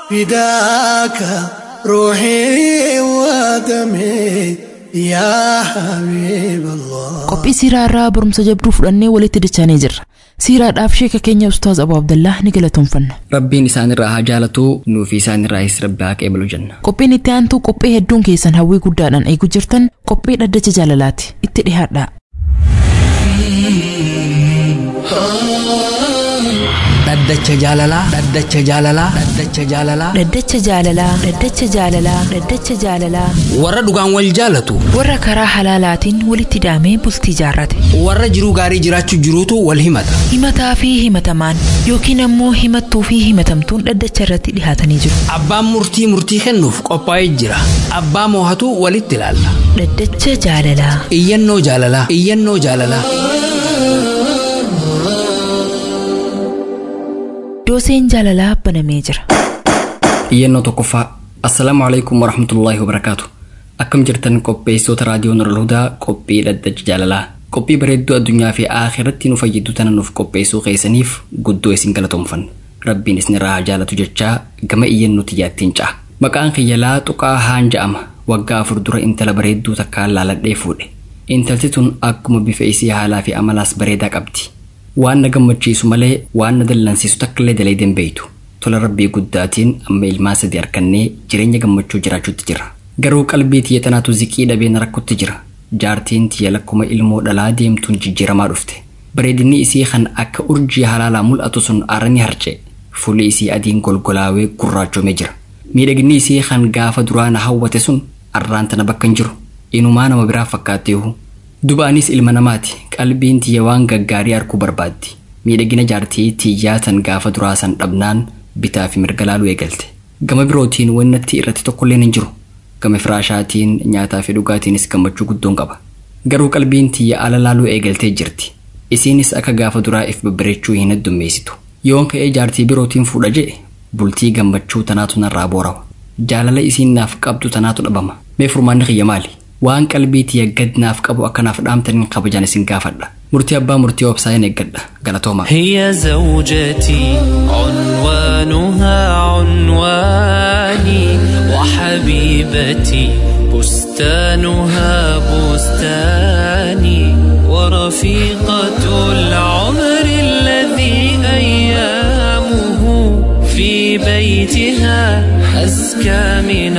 Speaker 4: فداك روحي ودمي يا حبيب الله
Speaker 3: qophii siiraa irraa barumsa jabduu fudhannee walitti dachaanii jirra siiraadhaaf sheeka keenya ustaaz abu abdallah ni galatoomfanna
Speaker 2: Rabbiin isaanirraa haa jaalatu nuufi isaanirraayis rabbi haa qeebalu jenna.
Speaker 3: qophiin itti aantu qophii hedduun keessan hawwii guddaadhaan eegu jirtan qophii dhaddacha jaalalaati itti dhihaadhaa
Speaker 11: dhaddacha jaalalaa dhaddacha jaalalaa dhaddacha jaalalaa
Speaker 3: dhaddacha jaalalaa dhaddacha jaalalaa dhaddacha jaalalaa
Speaker 11: warra dhugaan wal jaalatu
Speaker 3: warra karaa halaalaatiin walitti daamee bultii jaarrate
Speaker 11: warra jiruu gaarii jiraachuu jiruutu wal himata
Speaker 3: himataa fi himatamaan yookiin ammoo himattuu fi himatamtuun dhaddacha irratti dhihaatanii jiru
Speaker 11: abbaan murtii murtii kennuuf qophaa'ee jira abbaa moohatu walitti ilaalla
Speaker 3: dhaddacha jaalalaa
Speaker 11: iyyannoo jaalalaa iyyannoo jaalalaa
Speaker 3: dooseen jaalalaa banamee jira
Speaker 2: Iyyannoo tokkoffaa Assalaamu alaikum warahmatullaahi wabarakaatu. akkam jirtan qopheessitoota raadiyoo Nurul Hudaa qophii dhaddacha jaalalaa qophii bareedduu addunyaa fi akhiratti nu fayyadu tana nuuf qopheessuu keessaniif guddoo isin galatoomfanna rabbiin isinirraa haa jaalatu jechaa gama iyyannootti yaattiin ca'a maqaan kiyyalaa xuqaa haan ja'ama waggaa afur dura intala bareedduu takkaan laaladhee fuudhe intalti tun akkuma bifa isii haalaa fi amalaas bareedaa qabdi waan na gammachiisu malee waan na dallansiisu takkaillee dalee danbeeytu tola rabbii guddaatiin amma ilmaa sadii harkannee jireenya gammachuu jiraachuutti jira garuu qalbii tiyya tanaatu ziqii dhabee na rakkutti jira jaartiin tiyya lakkuma ilmoo dhalaa deemtuun jijjiiramaa dhufte bareedinni isii kan akka urjii halaalaa mul'atu sun aarani harce fuulli isii adiin golgolaawee gurraachoomee jira miidhaginni isii kan gaafa duraa na hawwate sun arraan tana bakka hin jiru inumaa nama biraa fakkaatteehu dubaanis ilma namaati qalbiin tiyya waan gaggaarii arguu barbaaddi miidhagina jaartii tiyyaa tan gaafa duraa san dhabnaan bitaa fi mirga laaluu eegalte gama birootiin wannatti irratti tokkolleen hin jiru gama firaashaatiin nyaataa fi dhugaatiinis gammachuu guddoon qaba garuu qalbiin tiyya ala laaluu eegaltee jirti isiinis akka gaafa duraa if babbareechuu hin heddummeessitu yoon ka'ee jaartii birootiin fuudha jedhe bultii gammachuu tanaatu narraa boorawa jaalala isiin naaf qabdu tanaatu dhabama mee furmaanni kiyya maali waan qalbii tiyya gad naaf qabu akkanaaf dhaamtaniin kabajaan isin gaafadha murtii abbaa murtii obsaa hin eeggadha galatooma
Speaker 12: هي زوجتي عنوانها عنواني وحبيبتي بستانها بستاني ورفيقة العمر الذي أيامه في بيتها أزكى من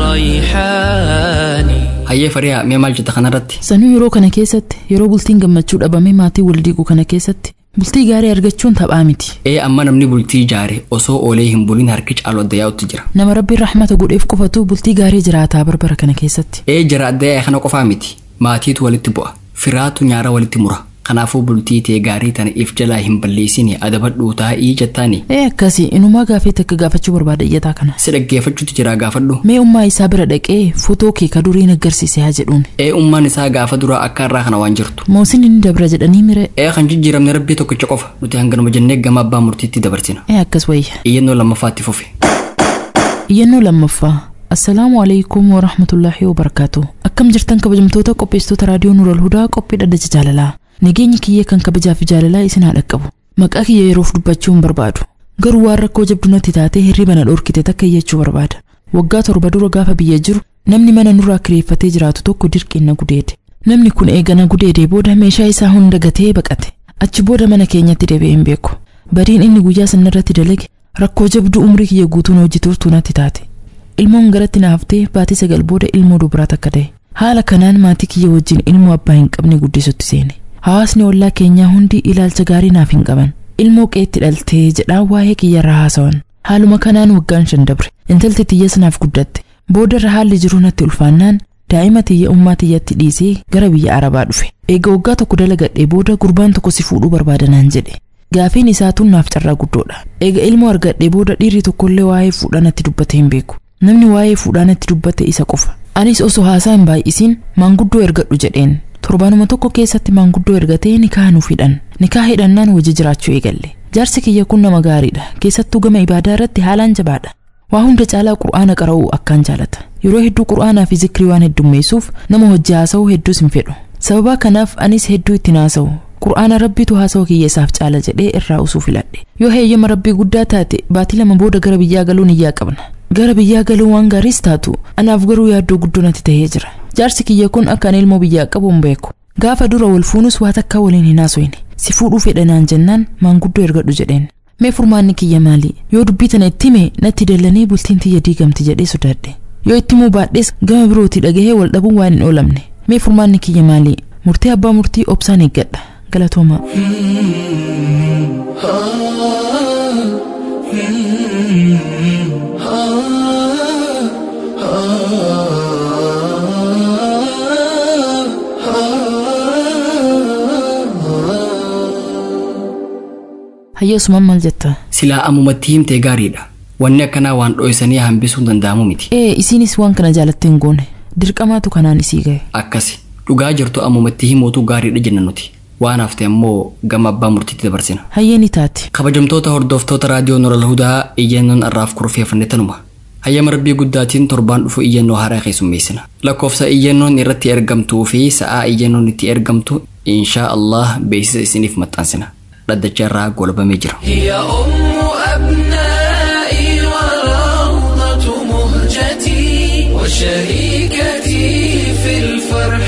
Speaker 12: الريحان
Speaker 2: hayyee fariyaa mee maal jetta kanarratti
Speaker 3: sanuu yeroo kana keessatti yeroo bultiin gammachuu dhabame maatii wal diiguu kana keessatti bultii gaarii argachuun taphaa miti
Speaker 2: ee amma namni bultii jaare osoo oolee hin bulin harki caalu adda yaa'utti jira
Speaker 3: nama rabbiin rahmata godheef qofatu bultii gaarii jiraataa barbara kana keessatti
Speaker 2: ee jara adda yaa'e kana qofaa miti maatiitu walitti bu'a firaatu nyaara walitti mura kanaafuu bultii tee gaarii tana if jalaa hin balleessine adabadhuu taa'ii jettaani
Speaker 3: ee akkasii inumaa gaafii takka gaafachuu barbaada iyyataa kana
Speaker 2: si dhaggeeffachuutti jira gaafadhu
Speaker 3: mee ummaa isaa bira dhaqee footoo kee ka duriin agarsiise haa jedhuun
Speaker 2: ee ummaan isaa gaafa dura akka irraa kana waan jirtu
Speaker 3: moosin inni dabra jedhanii mire
Speaker 2: ee kan jijjiiramne rabbii tokkicha qofa nuti hanganuma jennee gama abbaa murtiitti dabarsina
Speaker 3: ee akkas wayya
Speaker 2: iyyannoo lammaffaatti fufe
Speaker 3: iyyannoo lammaffaa assalaamu alaikum warahmatullaahi wabarakaatu akkam jirtan kabajamtoota qopheessitoota raadiyoo nuural hudaa qophii dhaddacha jaalalaa nageenyi kiyya kan kabajaa fi jaalalaa isin haa dhaqqabu maqaa kiyya yeroof dubbachuu hin barbaadu garuu waan rakkoo jabdu natti taatee hirriba na dhorkite takka iyyachuu barbaada waggaa torba dura gaafa biyya jiru namni mana nurraa kireeffatee jiraatu tokko dirqiin na gudeede namni kun eegana gudeedee booda meeshaa isaa hunda gatee baqate achi booda mana keenyatti deebi'ee hin beeku badiin inni guyyaa sanarratti dalage rakkoo jabduu umrii kiyya guutuun hojjetuurtuu natti taate ilmoon garatti na haftee baatii sagal booda ilmoo dubaraa takka ta'e haala kanaan maatii kiyya wajjin ilmoo abbaa hin qabne guddisutti seene hawaasni ollaa keenyaa hundi ilaalcha gaarii naaf hin qaban ilmoo qeetti dhaltee jedhaa waa'ee kiyyarraa haasawan haaluma kanaan waggaan shan dabre intalti tiyyas naaf guddatte boodarra haalli jiru natti ulfaannaan daa'ima tiyya ummaa tiyyatti dhiisee gara biyya arabaa dhufe eega waggaa tokko dalagadhee booda gurbaan tokko si fuudhuu barbaadanaan jedhe gaafiin isaa tun naaf carraa guddoodha eega ilmoo argadhee booda dhiirri tokkollee waa'ee fuudhaa natti dubbate hin beeku namni waa'ee fuudhaa natti dubbate isa qofa anis osoo haasaa hin baay'isiin maanguddoo ergadhu jedheen torbaanuma tokko keessatti maanguddoo ergatee nikaa nuuf hidhan nikaa hidhannaan wajji jiraachuu eegalle jaarsi kiyya kun nama gaariidha keessattuu gama ibaadaa irratti haalaan jabaadha waa hunda caalaa qur'aana qara'uu akkaan jaalata yeroo hedduu qur'aanaa fi zikrii waan heddummeessuuf nama hojii haasa'uu hedduus hin fedhu sababa kanaaf anis hedduu ittiin haasa'u qur'aana rabbiitu haasa'u kiyya isaaf caala jedhee irraa usuu filadhe yoo heeyyama rabbii guddaa taate baatii lama booda gara biyyaa galuun iyyaa qabna gara biyyaa galuu waan gaariis taatu anaaf garuu yaaddoo guddoo natti ta'ee jira jaarsi kiyya kun akka ani ilmoo biyyaa qabu hin beeku gaafa dura wal fuunus waa takka waliin hin haasofne si fuudhuu fedhanaan jennaan maanguddoo ergadhu jedheen mee furmaanni kiyya maali yoo dubbii tana itti hime natti dallanii bultiin tiyya diigamti jedhee sodaadhe yoo itti himuu baadhes gama birooti dhagahee wal dhabuun waan hin oolamne mee furmaanni kiyya maali murtee abbaa murtii obsaan eeggadha galatooma hayyeesumaan maal jetta
Speaker 2: silaa ammumatti himtee gaariidha wanni akkanaa waan dho'isanii hambisuun danda'amu miti
Speaker 3: ee isiinis waan kana jaalatte hin goone dirqamaatu kanaan isii gahe
Speaker 2: akkasi dhugaa jirtu ammumatti himuutu gaariidha jenna nuti waan hafte ammoo gama abbaa murtiitti dabarsina
Speaker 3: hayyee ni taate
Speaker 2: kabajamtoota hordoftoota raadiyoo noral hudaa iyyannoon irraaf kurfeeffanne tanuma hayyama rabbii guddaatiin torbaan dhufu iyyannoo haaraa keessummeessina lakkoofsa iyyannoon irratti ergamtuu fi sa'aa iyyannoon itti ergamtu inshaa allah beeksisa isiniif maxxansina dhaddacha irraa golbamee jira
Speaker 12: هي أم أبنائي وروضة مهجتي وشريكتي في الفرح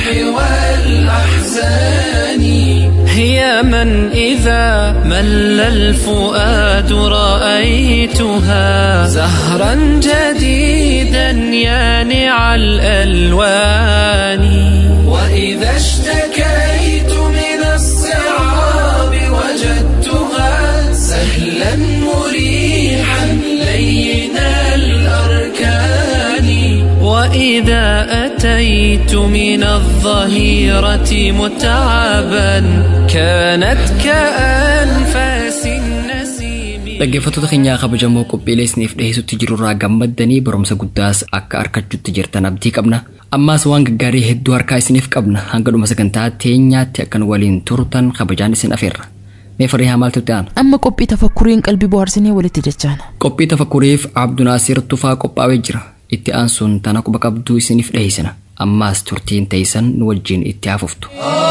Speaker 12: والأحزان هي من إذا مل الفؤاد رأيتها زهرا جديدا يانع الألوان وإذا اشتكيت من الصعاب وجدتها سهلا مريحا لين الأركان وإذا أتيت من الظهيرة متعبا كانت كأنفاس النسيم
Speaker 2: dhaggeeffattoota keenyaa kabajamoo qophiilee isiniif dhiheessutti jirurraa gammaddanii barumsa guddaas akka argachuutti jirtan abdii qabna ammaas waan gaggaarii hedduu harkaa isiniif qabna hanga dhuma sagantaa teenyaatti akkan waliin turtan kabajaan isin afeerra mee farihaa maaltu itti aana
Speaker 3: amma qophii tafakkuriin qalbii bohaarsinee walitti dachaana
Speaker 2: qophii tafakkuriif abdunaasir tufaa qophaa'ee jira itti aansuun tana quba qabduu isiniif dhiheessina ammaas turtiin teessan nu wajjiin itti haafuftu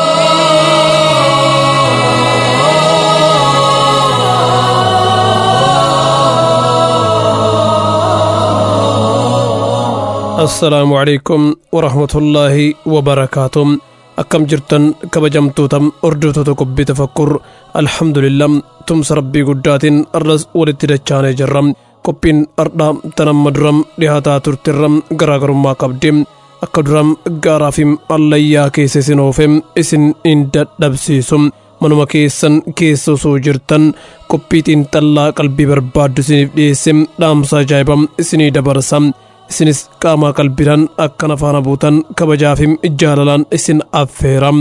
Speaker 13: assalaamu calaykum waraxmatullaahi wabarakaatu akkam jirtan kabajamtoota hordoftoota qophii tafakkur alhamdulillah tumsa rabbii guddaatiin arras walitti dachaanee jirra qophiin ardhaa tanamma duram dhihaataa turtirra garaagarummaa qabdi akka duram gaaraa fi allayyaa keessa isin oofe isin hin dadhabsiisu manuma keessan keessa osoo jirtan qophiitiin xallaa qalbii barbaaddu isiniif dhiyeesse dhaamsa ajaa'iba isinii dabarsa isinis qaamaa qalbiidhaan akkan afaana buutan kabajaa fi jaalalaan isin affeera.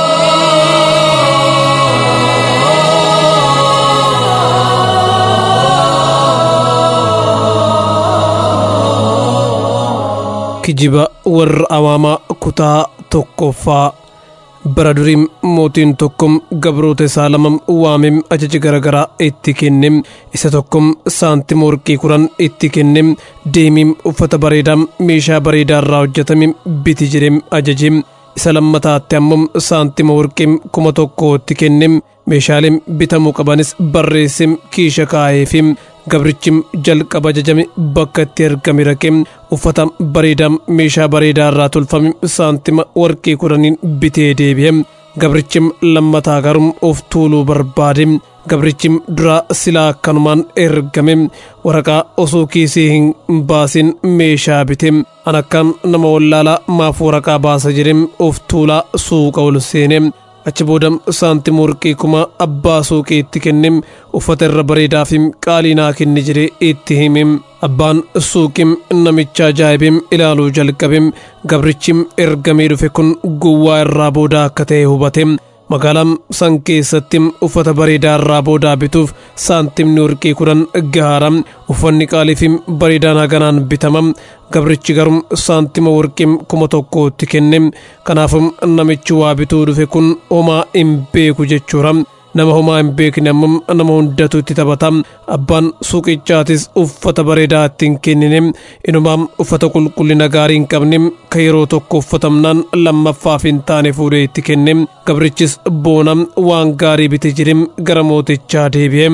Speaker 13: kijiba warra awaamaa kutaa tokkoffaa bara duriim mootiin tokkom gabroota isaa lama waamem ajaja garaagaraa itti kennem isa tokkom saantima warqii kudhan itti kennem deemiim uffata bareedaa meeshaa bareedaa irraa hojjetame biti jedhem ajajim isa lammataatti ammoo saantima warqii kuma tokko itti kennem meeshaaleen bitamuu qabanis barreessem kiisha kaa'eefim gabrichim jalqaba ajajame bakka itti argame raqe uffata bareedaa meeshaa bareedaa irraa tolfame saantima warqii kudhaniin bitee deebi'e gabrichim lammataa garuu of tuuluu barbaade gabrichim duraa silaa akkanumaan ergame waraqaa osoo kiisii hin baasin meeshaa bite an akkaan nama wallaalaa maaf waraqaa baasa jedhe of tuulaa suuqa ol seene achi booda saantima warqii kuma abbaa suuqii itti kenne uffata irra bareedaa fi qaalii naa kenni jedhee itti hime abbaan suuqim namicha ajaa'ibim ilaaluu jalqabe gabrichim ergamee dhufe kun gowwaa irraa booda akka ta'e hubate magaalaan san keessatti uffata bareedaa irraa boodaa bituuf saantimni warqii kudhan gahaara uffanni qaalii fi bareedaan haganaan bitama gabrichi garuu saantima warqii kuma tokkootti kenne kanaafuu namichi waa bituu dhufe kun homaa hin beeku jechuudha nama homaa hin beekne ammoo nama hundatu itti taphata abbaan suuqichaatis uffata bareedaa ittiin kennine inumaam uffata qulqullina gaarii hin qabne ka yeroo tokko uffatamnaan lammaffaaf hin taane fuudhee itti kenne gabrichis boona waan gaarii bite jedhe gara mootichaa deebi'e.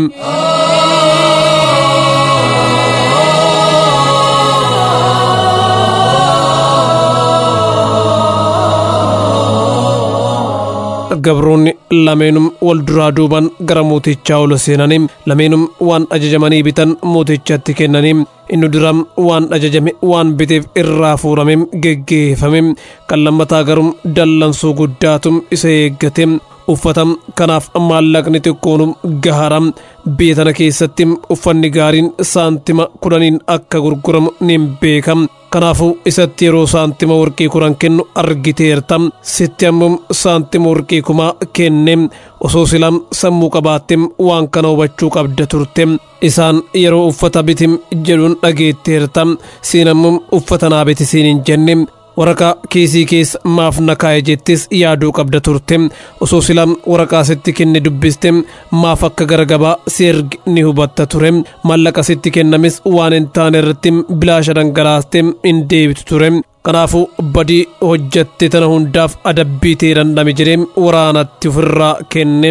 Speaker 13: gabroonni lameenum wal duraa duuban gara mootichaa ol seenanii lameenum waan ajajamanii bitan mootichatti kennanii inni duraa waan ajajame waan biteef irraa fuurame geggeeffame kan lammataa garuu dallansuu guddaatu isa eeggate uffata kanaaf maallaqni xiqqoonu gahaara biyya tana keessatti uffanni gaariin saantima kudhaniin akka gurguramu ni beeka kanaafuu isatti yeroo saantima warqii kudhan kennu argiteerta sitti ammoo saantima warqii kumaa kenne osoo silaam sammuu qabaatte waan kana hubachuu qabda turte isaan yeroo uffata bitim jedhuun dhageetteerta siin ammoo uffata naa biti siin hin jenne waraqaa kiisii keessa maaf na kaa'e jettis yaaduu qabda turte osoo silaan waraqaa sitti kenne dubbiste maaf akka gara gabaa si ergi ni hubatta ture maallaqa sitti kennamis waan hin taane irratti bilaasha dhangalaaste hin deebitu ture kanaafuu badii hojjatte tana hundaaf adabbii ta'e dandhame jedhee waraanatti ofirraa kenne.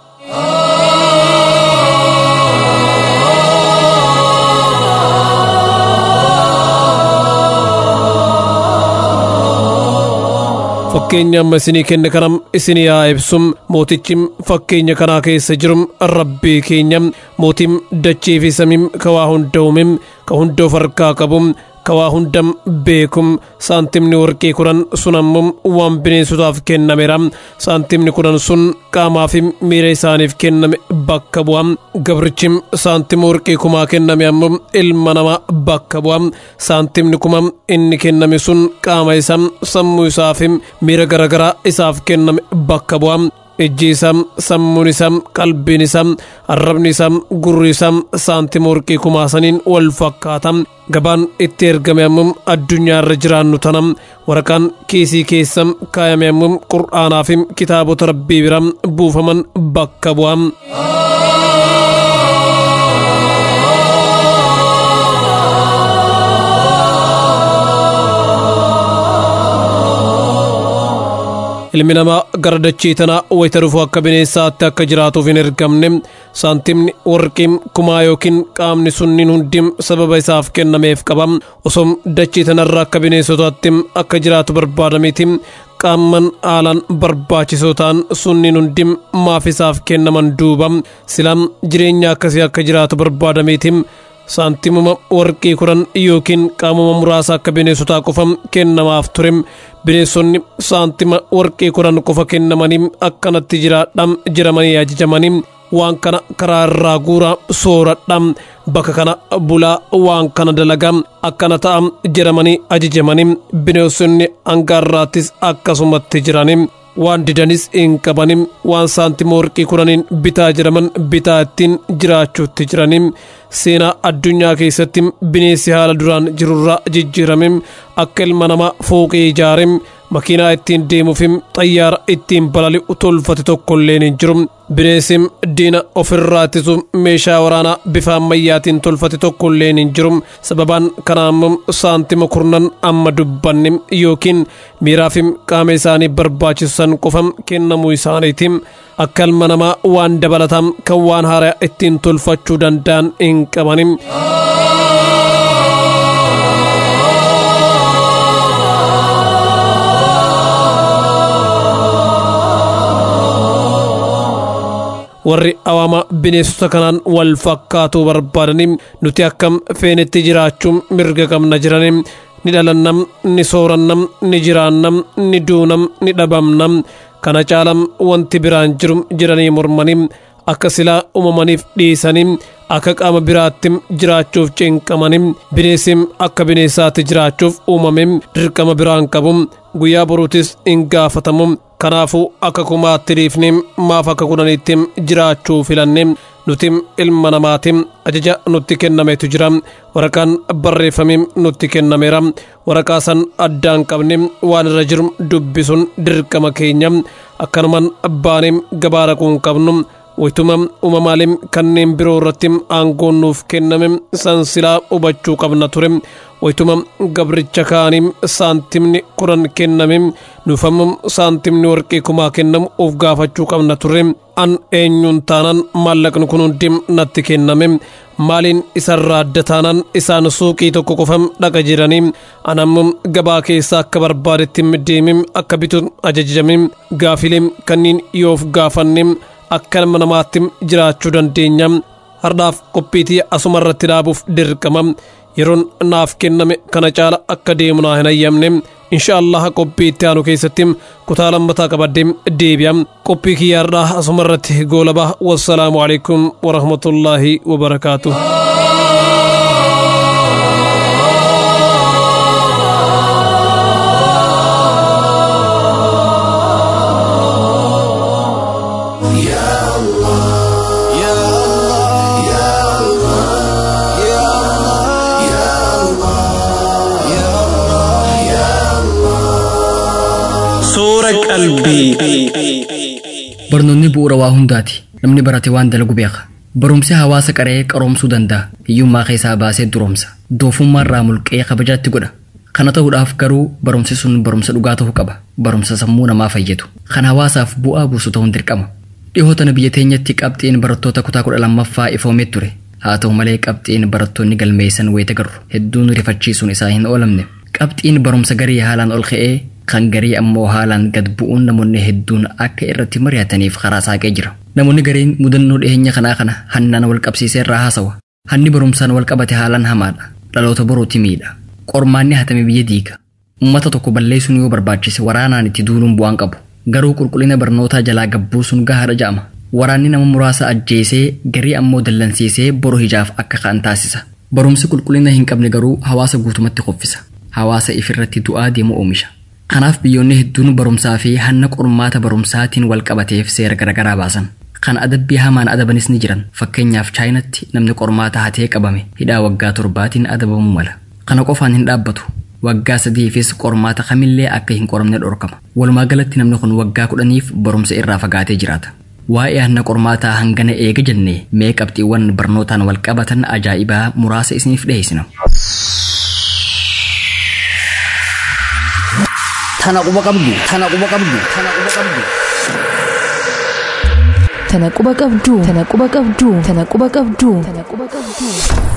Speaker 13: fakkeenya amma isinii kenne kanam isinii haa ibsum mootichi fakkeenya kanaa keessa jirum rabbii keenya mootiin dachii fi samiim ka waa hunda uumim ka hunda of harkaa qabum ka waa hundam beekum saantimni warqii kudhan sun ammoo waan bineensotaaf kennameera saantimni kudhan sun qaamaa fi miira isaaniif kenname bakka bu'a gabrichi saantima warqii kumaa kenname ammoo ilma namaa bakka bu'a saantimni kuma inni kenname sun qaama isaa sammuu isaa fi miira garaagaraa isaaf kenname bakka bu'a ijji isaa sammuun isaa qalbiin isaa arrabni isaa gurri isaa saantima warqii kumaasaniin wal fakkaata gabaan itti ergame ammoo addunyaa irra jiraannu tana waraqaan kiisii keessa kaayame ammoo qur'aanaa fi kitaabota rabbii bira buufaman bakka bu'a. ilmi namaa gara dachii tanaa wayita dhufu akka bineensaatti akka jiraatuuf hin ergamne saantimni warqiin kumaa yookiin qaamni sunniin hundi sababa isaaf kennameef qaba osoo dachii tanarra akka bineensotaatti akka jiraatu barbaadamiiti qaamman haalaan barbaachisoo ta'an sunniin hundi maaf isaaf kennaman duuba silaan jireenya akkasii akka jiraatu barbaadamiiti saantimuma warqii kudhan yookiin qaamuma muraasa akka bineensotaa qofa kennamaaf ture bineensonni saantima warqii kudhan qofa kennamanii akkanatti jiraadhaan jiramanii ajajamanii waan kana karaa irraa guuraa sooradha bakka kana bulaa waan kana dalagaa akkana ta'a jedhamanii ajajamanii bineensonni hangaarraattis akkasumatti jiranii waan didanis hin qabanin waan saantima warqii kudhaniin bitaa jedhaman bitaa ittiin jiraachuutti jiranin seenaa addunyaa keessatti bineensi haala duraan jirurraa jijjiirame akka ilma namaa fooqee ijaare makiinaa ittiin deemuuf xayyaara ittiin balali'u tolfate tokkolleen hin jiru bineensi diina ofirraa ittisu meeshaa waraanaa bifa ammayyaatiin tolfate tokkolleen hin jiru sababaan kanaa immoo saantima kurnan amma dubbanne yookiin miiraa fi qaama isaanii barbaachisan qofa kennamuu isaaniiti akka ilma namaa waan dabalataa kan waan haaraa ittiin tolfachuu danda'an hin qabanin. warri awaama bineensota kanaan wal fakkaatuu barbaadanii nuti akkam feenetti jiraachuun mirga qabna jiranii ni dhalannam ni soorannam ni jiraannam ni duunam ni dhabamnam kana caalam wanti biraan jiru jedhanii mormanii akka silaa uumamaniif dhiisanii akka qaama biraatti jiraachuuf cinqamanii bineensi akka bineensaatti jiraachuuf uumame dirqama biraan qabu guyyaa boruutis hin gaafatamu kanaafuu akka kumaatti dhiifne maaf akka kudhaniitti jiraachuu filanne nuti ilma namaati ajaja nutti kennametu jira waraqaan barreeffame nutti kennameera waraqaa san addaan qabne waan irra jiru dubbisuun dirqama keenya akkanumaan baanee gabaa dhaquun qabnu waytuma uumamaalee kanneen biroo irratti aangoon nuuf kenname san silaa hubachuu qabna ture waytuma gabricha kaanii saantimni kudhan kenname nuufammu saantimni warqii kumaa kennamu of gaafachuu qabna ture an eenyuun taanaan maallaqni kun hundi natti kenname maaliin isarraa adda taanaan isaan suuqii tokko qofa dhaqa jiranii anammu gabaa keessa akka barbaadetti deeme akka bitu ajajame gaafilee kanneen yoo of gaafanne akka ilma namaatti jiraachuu dandeenya hardhaaf qophiitii asuma irratti dhaabuuf dirqama yeroon naaf kenname kana caala akka deemu naa hin ayyamne insha allah qophii itti aanu keessatti kutaa lammataa qabadde deebi'a qophii kiyya hardhaa asuma irratti goolaba wassalaamu alaikum warahmatullaahi wabarakaatuh
Speaker 1: Soora qalbii.
Speaker 2: Barnoonni bu'uura waa hundaati. Namni barate waan dalagu beeka. Barumsi hawaasa qaree qaroomsuu danda'a. Hiyyummaa keessaa baasee duroomsa. Doofummaa irraa mulqee kabajaatti godha. Kana ta'uudhaaf garuu barumsi sun barumsa dhugaa ta'uu qaba. Barumsa sammuu namaa fayyadu. Kan hawaasaaf bu'aa buusu ta'uun dirqama. Dhihoo tana biyya teenyatti qabxiin barattoota kutaa kudha lammaffaa ifoomee ture. Haa ta'u malee qabxiin barattoonni galmeessan wayita garru hedduun rifachiisuun isaa hin oolamne. Qabxiin barumsa garii haalaan ol ka'ee kan garii ammoo haalaan gad bu'uun namoonni hedduun akka irratti mari'ataniif karaa saaqee jira. Namoonni gariin mudannoo dhiyeenya kanaa kana hannaan wal qabsiisee irraa haasawa. Hanni barumsaan wal qabate haalaan hamaadha. Dhaloota boruuti miidha. Qormaanni hatame biyya diiga. Uummata tokko balleessuun yoo barbaachise waraanaan itti duuluun bu'aan qabu. Garuu qulqullina barnootaa jalaa gabbuu sun gahaadha ja'ama. Waraanni nama muraasa ajjeesee garii ammoo dallansiisee boru hijaaf akka ka'an taasisa. Barumsi qulqullina hin qabne garuu hawaasa guutumatti qoffisa. Hawaasa ifirratti du'aa deemu oomisha. Kanaaf biyyoonni hedduun barumsaa fi hanna qormaata barumsaatiin wal qabateef seera garaagaraa baasan. Kan adabbii hamaan adabanis ni jiran. Fakkeenyaaf chaayinatti namni qormaata hatee qabame hidhaa waggaa torbaatiin adabamuu mala. Kana qofaan hin dhaabbatu. Waggaa sadiifis qormaata kamillee akka hin qoramne dhorkama. Walumaa galatti namni kun waggaa kudhaniif barumsa irraa fagaatee jiraata. Waa'ee hanna qormaataa hangana eega jennee mee qabxiiwwan barnootaan wal qabatan ajaa'ibaa muraasa isiniif dhiyeessina.
Speaker 11: Tana quba qabdu, tana quba qabdu, tana quba qabdu.
Speaker 3: Tana quba qabdu, tana quba qabdu, tana quba qabdu, tana quba qabdu.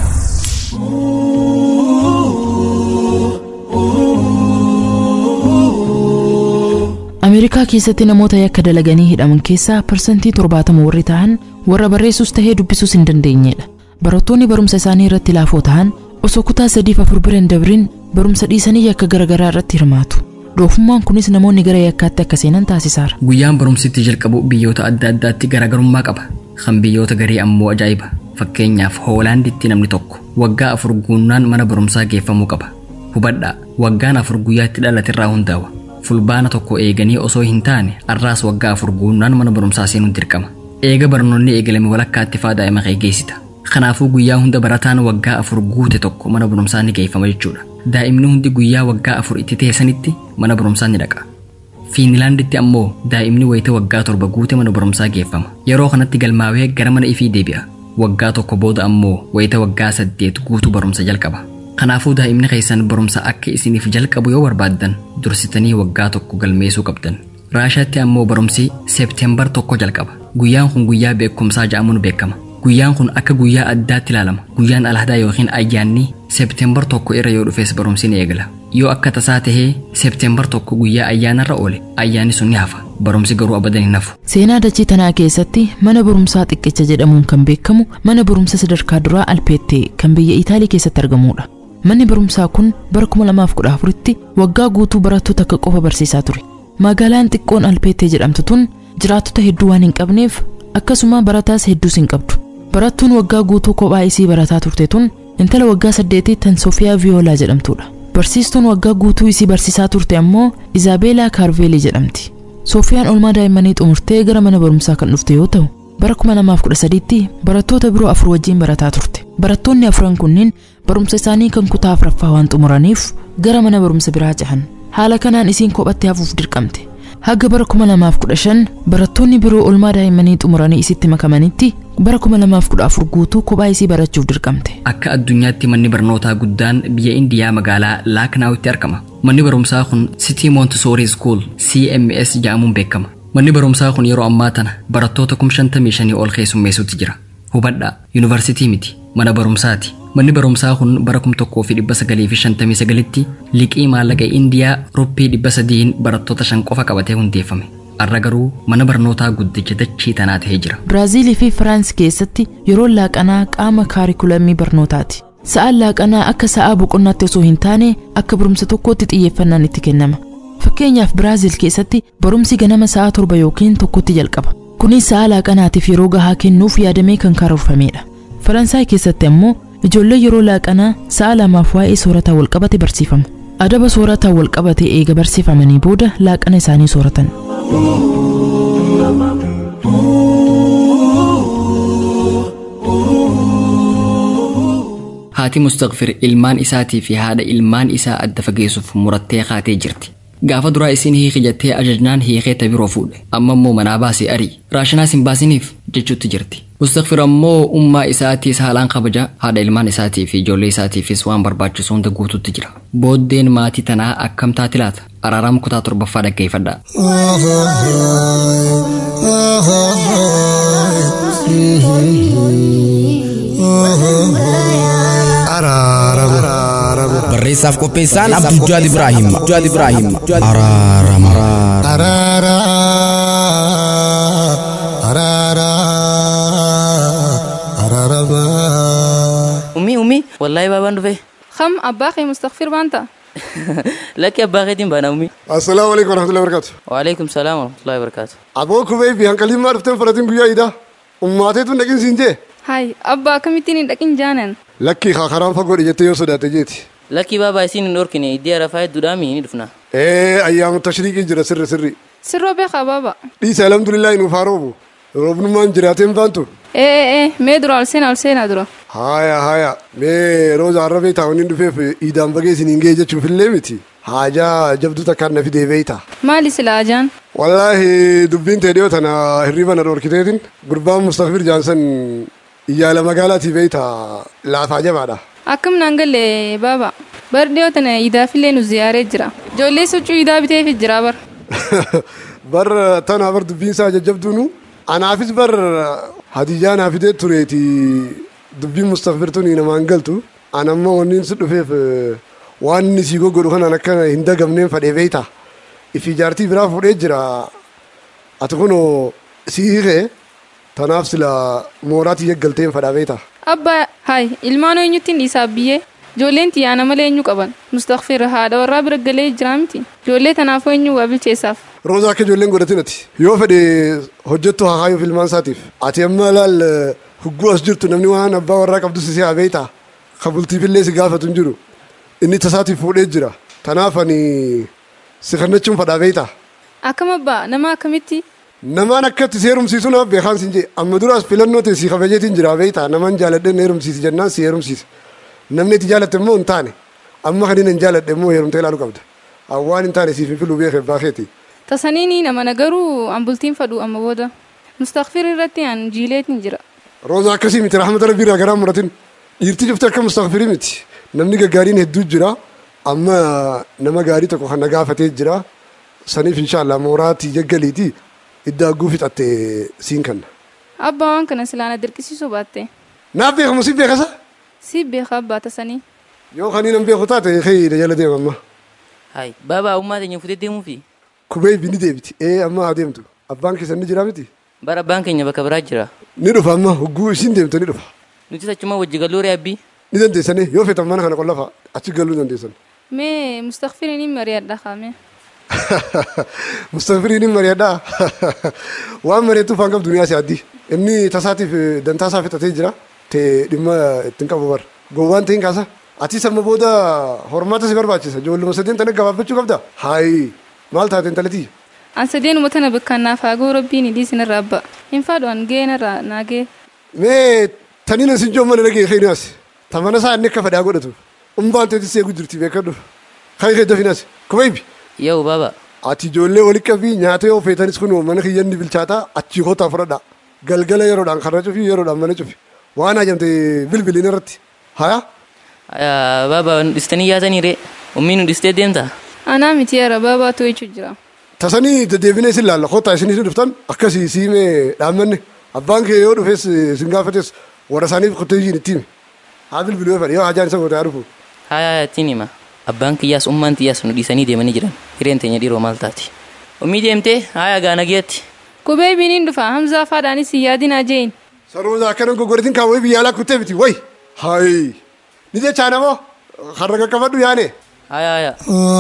Speaker 3: Ameerikaa keessatti namoota yakka dalaganii hidhaman keessaa parsantii torbaatama warri ta'an warra barreessuus tahee dubbisuus hin dandeenyedha. Barattoonni barumsa isaanii irratti laafoo ta'an osoo kutaa sadiif afur bira hin dabrin barumsa dhiisanii yakka garaagaraa irratti hirmaatu. Doofummaan kunis namoonni gara yakkaatti akka seenan taasisaara.
Speaker 2: Guyyaan barumsitti jalqabu biyyoota adda addaatti garaagarummaa qaba. Kan biyyoota garii ammoo ajaa'iba. Fakkeenyaaf Hoolaanditti namni tokko waggaa afur guunnaan mana barumsaa geeffamuu qaba. Hubadhaa waggaan afur guyyaatti dhalatirraa hundaa'a. Fulbaana tokko eeganii osoo hin taane arraas waggaa afur guunnaan mana barumsaa seenuun dirqama. Eega barnoonni eegalame walakkaatti faa daa'ima kee geessita. Kanaafuu guyyaa hunda barataan waggaa afur guute tokko mana barumsaa ni geeffama jechuudha. Daa'imni hundi guyyaa waggaa afur itti teessanitti mana barumsaa ni dhaqa. Fiinlaanditti ammoo daa'imni wayita waggaa torba guute mana barumsaa geeffama. Yeroo kanatti galmaawee gara mana ifii deebi'a. Waggaa tokko booda ammoo wayita waggaa saddeet guutuu barumsa jalqaba. Kanaafuu daa'imni keessan barumsa akka isiniif jalqabu yoo barbaaddan dursitanii waggaa tokko galmeessuu qabdan. Raashaatti ammoo barumsi seepteembar tokko jalqaba. Guyyaan kun guyyaa beekumsaa jedhamuun beekama. Guyyaan kun akka guyyaa addaatti ilaalama. Guyyaan alhadaa yookiin ayyaanni seepteembar tokko irra yoo dhufes barumsi ni eegala. Yoo akka tasaa tahee seepteembar tokko guyyaa ayyaanarra oole ayyaanni sun ni hafa. Barumsi garuu abadan hin hafu.
Speaker 3: Seenaa dachii tanaa keessatti mana barumsaa xiqqicha jedhamuun kan beekamu mana barumsa sadarkaa duraa Alpeettee kan biyya Itaalii keessatti argamudha. Manni barumsaa kun bara 2014tti waggaa guutuu barattoota akka qofa barsiisaa ture. Magaalaan xiqqoon Alpeettee jedhamtu tun jiraattota hedduu waan hin qabneef akkasuma barataas hedduus hin qabdu. Barattuun waggaa guutuu kophaa isii barataa turte tun intala waggaa saddeetii tan Sofiyaa Viyoolaa jedhamtudha. Barsiistuun waggaa guutuu isii barsiisaa turte ammoo Izaabeelaa Kaarveelii jedhamti. Sofiyaan olmaa daa'immanii xumurtee gara mana barumsaa kan dhufte yoo ta'u, bara 2013tti barattoota biroo afur wajjin barataa turte. Barattoonni afran kunniin barumsa isaanii kan kutaa afuraffaa waan xumuraniif gara mana barumsa biraa cehan. Haala kanaan isiin kophatti hafuuf dirqamte. Haga bara 2015 barattoonni biroo olmaa daa'immanii xumuranii isitti makamanitti bara 2014 guutuu kophaa isii barachuuf dirqamte.
Speaker 2: Akka addunyaatti manni barnootaa guddaan biyya Indiyaa magaalaa Laaknaawitti argama. Manni barumsaa kun City Montessori School CMS jedhamuun beekama. Manni barumsaa kun yeroo ammaa tana barattoota 55 ol keessummeessuutti jira. Hubadhaa, yuunivarsiitii miti, mana barumsaati. Manni barumsaa kun bara 1959tti liqii maallaqa Indiyaa ruppii 300 barattoota shan qofa qabatee hundeeffame. Har'a garuu mana barnootaa guddicha dachii tanaa ta'ee jira.
Speaker 3: Biraazilii fi Firaans keessatti yeroon laaqanaa qaama kaarikulamii barnootaati. Sa'aan laaqanaa akka sa'aa boqonnaatti osoo hin taane akka barumsa tokkootti xiyyeeffannaan itti kennama. Fakkeenyaaf Biraazil keessatti barumsi ganama sa'aa torba yookiin tokkotti jalqaba. Kunis sa'aa laaqanaatiif yeroo gahaa kennuuf yaadamee kan karoorfamedha. Faransaay keessatti ammoo ijoollee yeroo laaqanaa sa'a lamaaf waa'ee soorataa walqabate barsiifamu. Adaba soorataa walqabate eega barsiifamanii booda laaqana isaanii sooratan.
Speaker 2: Haati Mustaqfir ilmaan isaatii fi haadha ilmaan isaa adda fageessuuf murattee kaatee jirti. gaafa duraa isin hiiki jettee ajajnaan hiikeeta biroo fuudhe amma immoo manaa baasee arii raashinaas hin baasiniif jechuutti jirti mustakfir ammoo ummaa isaatiis haalaan kabaja haadha ilmaan isaatii fi ijoollee isaatiifis waan barbaachisu hunda guututti jira booddeen maatii tanaa akkam taati laata araaraam kutaa torbaffaa dhaggeeffadhaa
Speaker 14: barreessaaf qopheessaan abdujjaad ibraahim abdujjaad ibraahim araarama
Speaker 4: araara araara araarama
Speaker 15: ummi ummi wallaahi baabaan dhufe
Speaker 16: خم أباخي مستغفر بانتا
Speaker 15: lakki abbaa keetiin baana ummi
Speaker 17: assalaamu alaikum warahmatullahi wabarakatu
Speaker 15: waalaikum salaam warahmatullahi wabarakaatu
Speaker 17: aboo kubee fi hanqaliin maa dhufteen fudhatiin guyyaa idaa ummaateetu dhaqin siin jee
Speaker 16: هاي أبا كمتين لكن جانن
Speaker 17: lakkii kaa karaan fagoodhe jettee yoo sodaate jeeti
Speaker 15: lakkii baabaa isiin hin dhorkine iddii arafaa hedduudhaami ni dhufna
Speaker 17: ee ayyaamu tashriiqii jira sirri sirri
Speaker 16: سرو بيخا بابا
Speaker 17: dhiisa alhamdulillahi nuuf haa roobu roobnummaan jiraateen baantu
Speaker 16: إيه إيه إيه ميدرو ألسين ألسين أدرو
Speaker 17: haya haya mee rooza arrabee taa'unin dhufeef iidaan bagee isin hin gee jechuufillee miti haajaa jabduu takkaan na fidee beeyta
Speaker 16: مالي سلاجان
Speaker 17: wallaahi dubbiin tee dhiyoo tana hirriba na dhorkiteetin gurbaan mustaqfir jaansan iyyaala magaalaatii beeyta laafaa jabaadha
Speaker 16: أكم نانجل بابا برديو تنا إذا في لين زيارة جرا جولي سوچو إذا بتي في جرا بر
Speaker 17: bar tana bar dubbiin isaa jajjabduunu anaafis bar hadiyyaa naa fidee tureeti dubbiin mustaqfirtuun namaan galtu anammoo wanniin si dhufeef waan inni sii goggodhu kanaan akka hin dagamneen fadhee beeyta ifi jaartii biraa fuudhee jira ati kunoo sii hiikee tanaaf sila mooraatii yaggalteen fadhaa beeyta
Speaker 16: أبا هاي إلمانو إنيوتين إيسا بيه جولين تي أنا ملي إنيو قبل مستغفر هذا ورا برجلي جرامتي جولي تنافو إنيو قبل تيساف
Speaker 17: roozaa akka ijoolleen godhatinati yoo fedhe hojjettu haa haayuuf ilmaan isaatiif ati amma laal hugguu as jirtu namni waan abbaa warraa qabdu si haa beeyta kabultiifillee si gaafatu hin jiru inni tasaatiif fuudhee jira tanaaf ani si kannachuun fadhaa beeyta
Speaker 16: أكم أبا نما كمتي
Speaker 17: namaan akkatti si heerumsiisu naaf beekaan sin jee amma duraas filannoo ta'e si kabajeetiin jira beeyta namaan jaaladheen heerumsiisi jennaan si heerumsiisa namni itti jaalatte immoo hin taane amma kan inni hin jaaladhe immoo heerumtee ilaaluu qabda awwaan hin taane siif hin filuu beekee baakeeti
Speaker 16: تصنيني نما نجرو أمبلتين فدو أما بودا مستغفر الرتي عن جيلات نجرا
Speaker 17: roozaa akkasii miti rahmata rabbii irraa garaa muratin dhiirti cufte akka mustaqfirii miti namni gaggaariin hedduu jira amma nama gaarii tokko kan na gaafatee jira saniif inshaallah mooraatii jaggaliiti idda agguu fixatte siin kanna
Speaker 16: أبا وان كان سلانا دركسي سوباتي
Speaker 17: naaf beekamu si beekasa
Speaker 16: سيب بيخ أبا تصني
Speaker 17: yoo kanii nan beeku taate kee na jala deema amma
Speaker 15: hay baabaa ummaa teenya futee deemuu fi
Speaker 17: kubee bini deebiti ee amma haa deemtu abbaan keessan ni jira miti
Speaker 15: bara abbaan keenya bakka biraa jira
Speaker 17: ni dhufa amma hogguu isin deemtu ni dhufa
Speaker 15: nuti achuma wajji galuu re'abbii
Speaker 17: ni dandeessanii yoo feetan mana kana qollafa achi galuu dandeessan
Speaker 16: مي مستغفرني مريض دخامي
Speaker 17: mustaqfiriin hin mari'adhaa waan mari'attuuf hanga duniyaa si addi inni tasaatiif dantaa isaa fixatee jira te dhimma ittiin qabu bar gowwaan ta'in kaasa atis amma booda hormaata si barbaachisa ijoolluma sadeen tana gabaabbachuu qabda haayi maal taate intalatii
Speaker 16: an sadeen umatana bikkannaaf haagoo rabbiin idii sinirra abba hin fadhu an geenarra naagee
Speaker 17: mee taniin asin joon mana dhagee keenyaas tamana isaa inni akka fadhaa godhatu umbaan teetis eegu jirti beekadhu kan kee dafinas kubaybi
Speaker 15: yoo baaba
Speaker 17: ati ijoollee walitti qabii nyaata yoo feetanis kun mana kiyyanni bilchaataa achii kootaa fudhadha galgala yeroodhaan karra cufi yeroodhaan mana cufi waan hajamte bilbiliin irratti haya
Speaker 15: baaba dhistanii yaatanii ree ummiin nu dhistee deemta
Speaker 16: anaa miti yara baabaa to'ichu jira
Speaker 17: tasanii deddeebinee sin laalla kootaa isin isin dhuftan akkasii siimee dhaammanne abbaan kee yoo dhufes sin gaafates warra isaaniif qottee ishiin itti hime haa bilbiluu fedhe yoo hajaan isa gootaa dhufu
Speaker 15: haa ittiin hima abbaan kiyyaas ummaan kiyyaas nu dhiisanii deemanii jiran hireen teenya dhiiroo maal taati ummii deemtee haa gaana geetti
Speaker 16: kubee biniin dhufa hamzaa faadhaanis hin yaadinaa jeen
Speaker 17: sarooza akkana gogoretin kaawwee biyya alaa kuttee miti way hayi ni jechaa namoo har'a qaqqabadhu yaane
Speaker 15: haya haya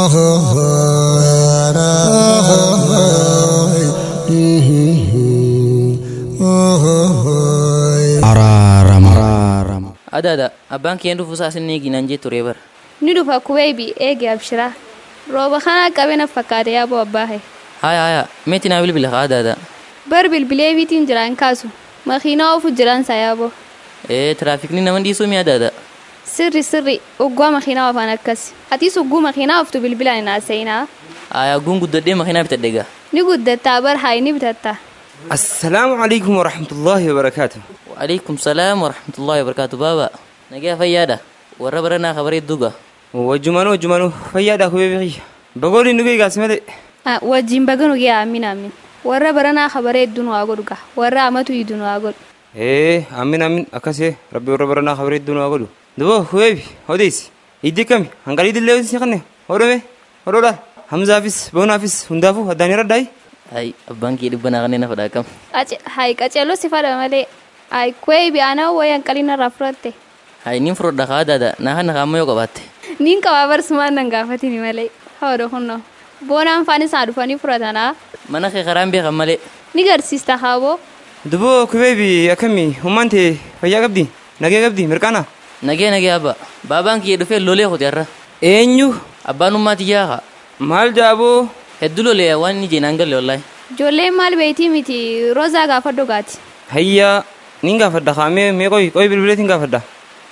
Speaker 14: araarama
Speaker 15: ada ada abbaan kiyyaan dhufu isaa isin eegi naan jee turee bara
Speaker 18: ni dhufa kubeebi eege abshiraa rooba kanaa qabena fakkaate yaaboo abbaahe
Speaker 15: haya haya meeti naa bilbila haa ada ada
Speaker 18: bar bilbilee biitiin jiraan kaasu makiinaa ofu jiraan sa yaaboo
Speaker 15: ee tiraafikni nama dhiisuu mi ada ada
Speaker 18: sirri sirri uggua makiinaa ofaan akkas atis ugguu makiinaa oftu bilbilaan inaaseyinaa
Speaker 15: Ayaaguun guddadhee makiinaa bitadhe egaa.
Speaker 18: Ni guddattaa bar hayi ni bitatta.
Speaker 19: السلام عليكم ورحمة الله وبركاته
Speaker 15: وعليكم السلام ورحمة الله وبركاته بابا نجا فيادا warra baranaa kabaree duga
Speaker 19: وجمانو وجمانو فيادا هو بيغي بقولي نقول قاسمة
Speaker 18: Wajjin baganu gee aamin aamin. Warra baranaa kabaree hedduun waa godhu gaa. Warra amatu hiduun waa godhu.
Speaker 19: ايه امين امين اكاسي ربي وربنا خبري الدنيا اقولو دبو خويبي هوديس يدي كمي هنقالي دي لويس يخني هورمي هورولا حمزة فيس بونا فيس هندافو هداني رداي
Speaker 15: ay abbaan kee dhibba naa kanneen fadhaa kam
Speaker 18: Hayi qaceelloo si fadha malee. Hayi kwee bi'aanaa wayan qalina irraa fudhatte.
Speaker 15: hay nin fudhadha kaa daada naa kan nakaa ammayoo qabaatte
Speaker 18: Niin qabaa barsumaan nan gaafatini malee. Hawada kunno. Boonaan faan isaa dhufanii fudhatanaa.
Speaker 15: mana kee karaan beekan malee
Speaker 18: Ni garsiista haaboo.
Speaker 19: دبو كويبي اكمي همانتي فيا قبدي نجي قبدي مركانا
Speaker 15: nagee nagee abba baabaan kee dhufee lolee kote har'a
Speaker 19: eenyu
Speaker 15: abbaan ummaati jaaha
Speaker 19: maal jaaboo
Speaker 15: hedduu lolee waan inni jeenaan galle wallaahi
Speaker 18: Ijoolleen maal beeytii miti roozaa gaafa dhugaati.
Speaker 19: hayya nin gaafadha kaamee mee qoy qoy bilbileetiin gaafadha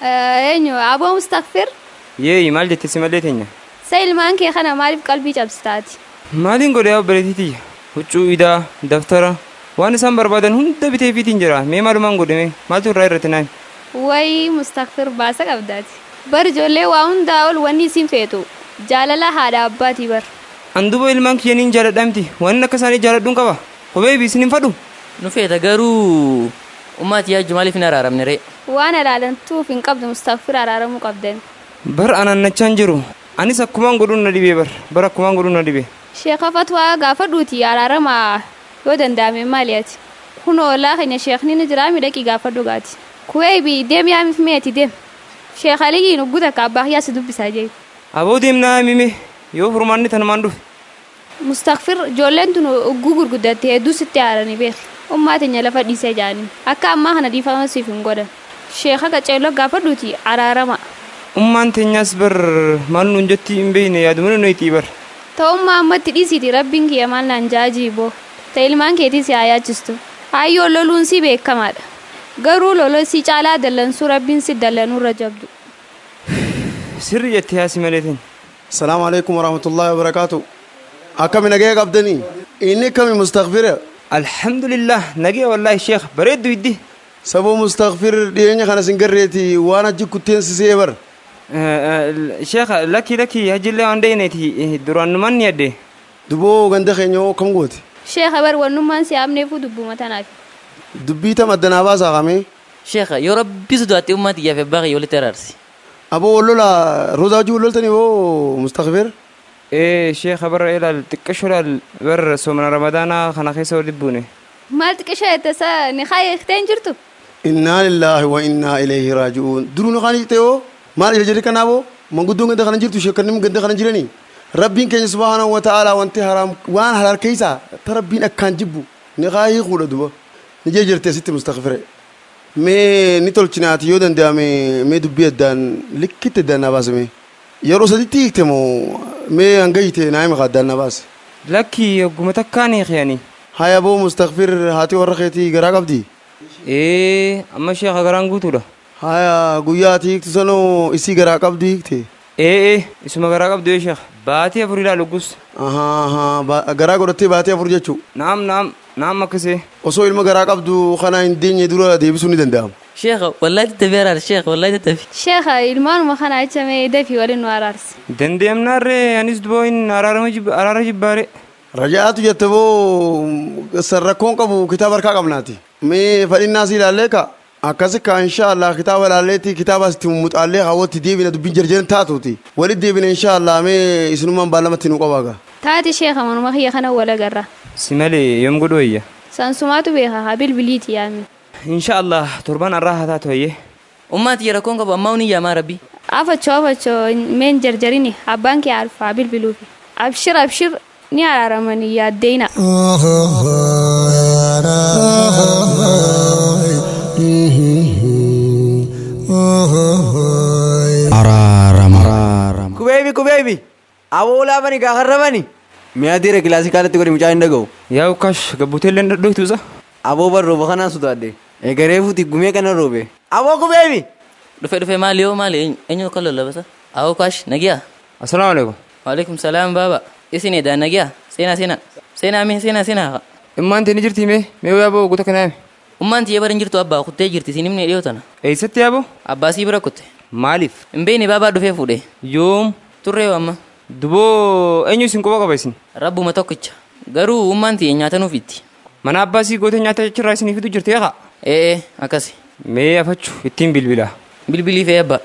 Speaker 18: Eenyu aboo mustakfir.
Speaker 19: yeeyi maal jette si mallee teenya
Speaker 18: Sa ilmaan kee kana maaliif qalbii cabsitaati?
Speaker 19: maaliin godhe yaa obboleettiitiyya huccuu idaa daftara waan isaan barbaadan hunda bitee fiitiin jira mee maalumaan godhame maaltu irraa irratti naan
Speaker 18: Wayii mustakfir baasa qabdaati. Bar ijoollee waa hundaa ol wanni isin feetu. Jaalala haadha abbaatii bar.
Speaker 19: an duba ilmaan kiyyaniin jaaladhamti waan akka isaanii jaaladhuun qaba qubee biisin hin fadhu
Speaker 15: nu feeta garuu ummaati yaajju maaliif hin araaramne ree
Speaker 18: Waan ilaalantuuf hin qabdu mustakfir araaramuu qabdan.
Speaker 19: bar anannachaan jiru anis akkumaan godhuun na dhibee bar bar akkumaan godhuun na dhibee
Speaker 18: Sheeka fatwaa gaafa dhuuti araarama yoo danda'ame maaliyaati. Kun oolaa keenya sheekni ni jira midhaqii gaafa dhugaati. Kuwee bi deem yaamif meeti deem. Sheek Aliyyiin ugguta ka abbaa kiyyaa si dubbisaa jee.
Speaker 19: aboo deemnaa mime yoo furmaanni tanumaan dhufe
Speaker 18: Mustakfir ijoolleen tun ugguu gurguddatte hedduu sitti haaranii beeki. Ummaa teenya lafa dhiisee jaanii. Akka ammaa kana dhiifama siif hin godhan. Sheeka qaceelloo gaafa dhuuti araarama.
Speaker 19: ummaan teenyaas bar maal nuun jetti hin beeyne yaadumana nuyitii bar
Speaker 18: Ta'ummaa ammatti dhiisiiti rabbiin kiyya maal naan jaajii boo. Ta ilmaan keetii si haa yaachistu. Hayyoo loluun si beekamaadha. Garuu loloo si caalaa dallansuu rabbiin si dallanuurra jabdu.
Speaker 19: sirri jettee haasi malee teenya
Speaker 17: السلام عليكم ورحمة الله وبركاته أكمل نجاك عبدني إني كم مستغفر
Speaker 19: الحمد لله نجي والله شيخ بريد يدي
Speaker 17: سبو مستغفر ديني خنا سنجريتي وأنا جي كنتين سيبر
Speaker 19: شيخ لكي لكي هجي اللي عندي دران من يدي
Speaker 17: دبو غند خينيو كم قوت
Speaker 18: Sheeka bar wannummaan si yaabneefu dubbuma tanaaf.
Speaker 17: دبي تم أدنى باسا غامي
Speaker 15: sheeka yoo rabbi sodaatte ummaati iyyaaf abbaa kee walitti araarsi
Speaker 17: أبو ولولا روزا جو ولولتني هو مستغفر
Speaker 19: ايه شيخ بر الى تكشر بر سومن رمضان خنا خيسو ودبونه
Speaker 18: Maal xiqqishaa ittasa ni kaa eegteen jirtu?
Speaker 17: إنا لله وإنا إليه راجعون درون خاني تيو ما يجري كنابو من قدون قد خنا جرتو شكرني قد خنا جرني ربين كان سبحانه وتعالى وانت حرام وان حلال كيسا تربين أكان جبو نغاي خولة دبا نجي جرتي ست مستغفرة مي نتول چنات يودن دا مي مي دبي دان لكت دان نباس مي يرو سديتي تمو مي انغيتي نايم خدان نباس
Speaker 19: لكي قمتكاني خياني
Speaker 17: هاي ابو مستغفر هاتي ورخيتي غرا قبدي
Speaker 19: ايه اما شيخ غران قوتو
Speaker 17: هايا guyyaati sanoo isii garaa qabdi hiikte
Speaker 19: ee ee isuma garaa qabdu ee sheekh baatii afur ilaa luggus
Speaker 17: garaa godhattee baatii afur jechuu
Speaker 19: naam naam naam akkasee
Speaker 17: osoo ilma garaa qabdu kana hin deenye dura deebisuu ni danda'ama
Speaker 15: sheeka wallaahi tattafi araarsi sheeka wallaahi tattafi
Speaker 18: Sheeka ilmaanuma kana ichamee dafii waliin nu araarsi.
Speaker 19: dandeemnaarree anis duboo hin araarama jibba araara jibbaare
Speaker 17: rajaatu jette boo sarrakkoon qabu kitaaba harkaa qabnaati mee fadhinnaas ilaallee ka akkasi ka inshaallah kitaaba ilaalleetti kitaaba asitti muxaallee hawwatti deebina dubbiin jarjaren taatuuti walitti deebina inshaallah mee isinumaan baalamatti nu qabaaga
Speaker 18: Taati sheeka manuma kiyya kana wal agarra.
Speaker 19: si malee yoom godhu wayya
Speaker 18: Sansumaatu beeka haa bilbiliiti yaami.
Speaker 19: insha allah torban arraa haa taatu wayyee
Speaker 15: ummaati yara koon qabu ammaa unii yaamaa rabbi
Speaker 18: Afachoo afachoo meen jarjarini abbaan kee alfaa bilbiluufi. Abshir abshir ni araaramanii yaaddeeyna.
Speaker 14: araarama
Speaker 20: kubeebi kubeebi aboo laafani gaakarrabani mi'a diira kilaasikaalatti godhi mucaa hin dhaga'u
Speaker 19: yaa ukkaash gabbuteellee dhadhoytuusa
Speaker 20: aboo bar rooba kanaan sodaadde eegaree fuuti gumee kana roobe aboo kubeebi
Speaker 15: dhufe dhufe maali yoo maali eenyu kan lollabasa awoo kaash nagiyaa
Speaker 19: assalaamu alaikum
Speaker 15: waalaikum salaam baaba isin edaan nagiyaa seenaa seenaa seenaa mee seenaa seenaa
Speaker 19: immaan tee ni jirti mee mee yaaboo guuta kanaa
Speaker 15: ummaan tiyya bara hin jirtu abbaa kuttee jirti isin himne dhiyoo tana
Speaker 19: eessatti yaaboo
Speaker 15: abbaa sii bira kutte
Speaker 19: maaliif
Speaker 15: hin beekne baabaa dhufee fuudhe
Speaker 19: yoom
Speaker 15: turree amma
Speaker 19: duboo eenyu isin quba qaba isin
Speaker 15: rabbuma tokkicha garuu ummaan tiyya nyaata nuuf itti
Speaker 19: mana abbaa sii gootee nyaata jechirraa isinii fidu jirti eeqa
Speaker 15: ee akkasi
Speaker 19: mee afachu ittiin bilbila
Speaker 15: bilbilii fee abbaa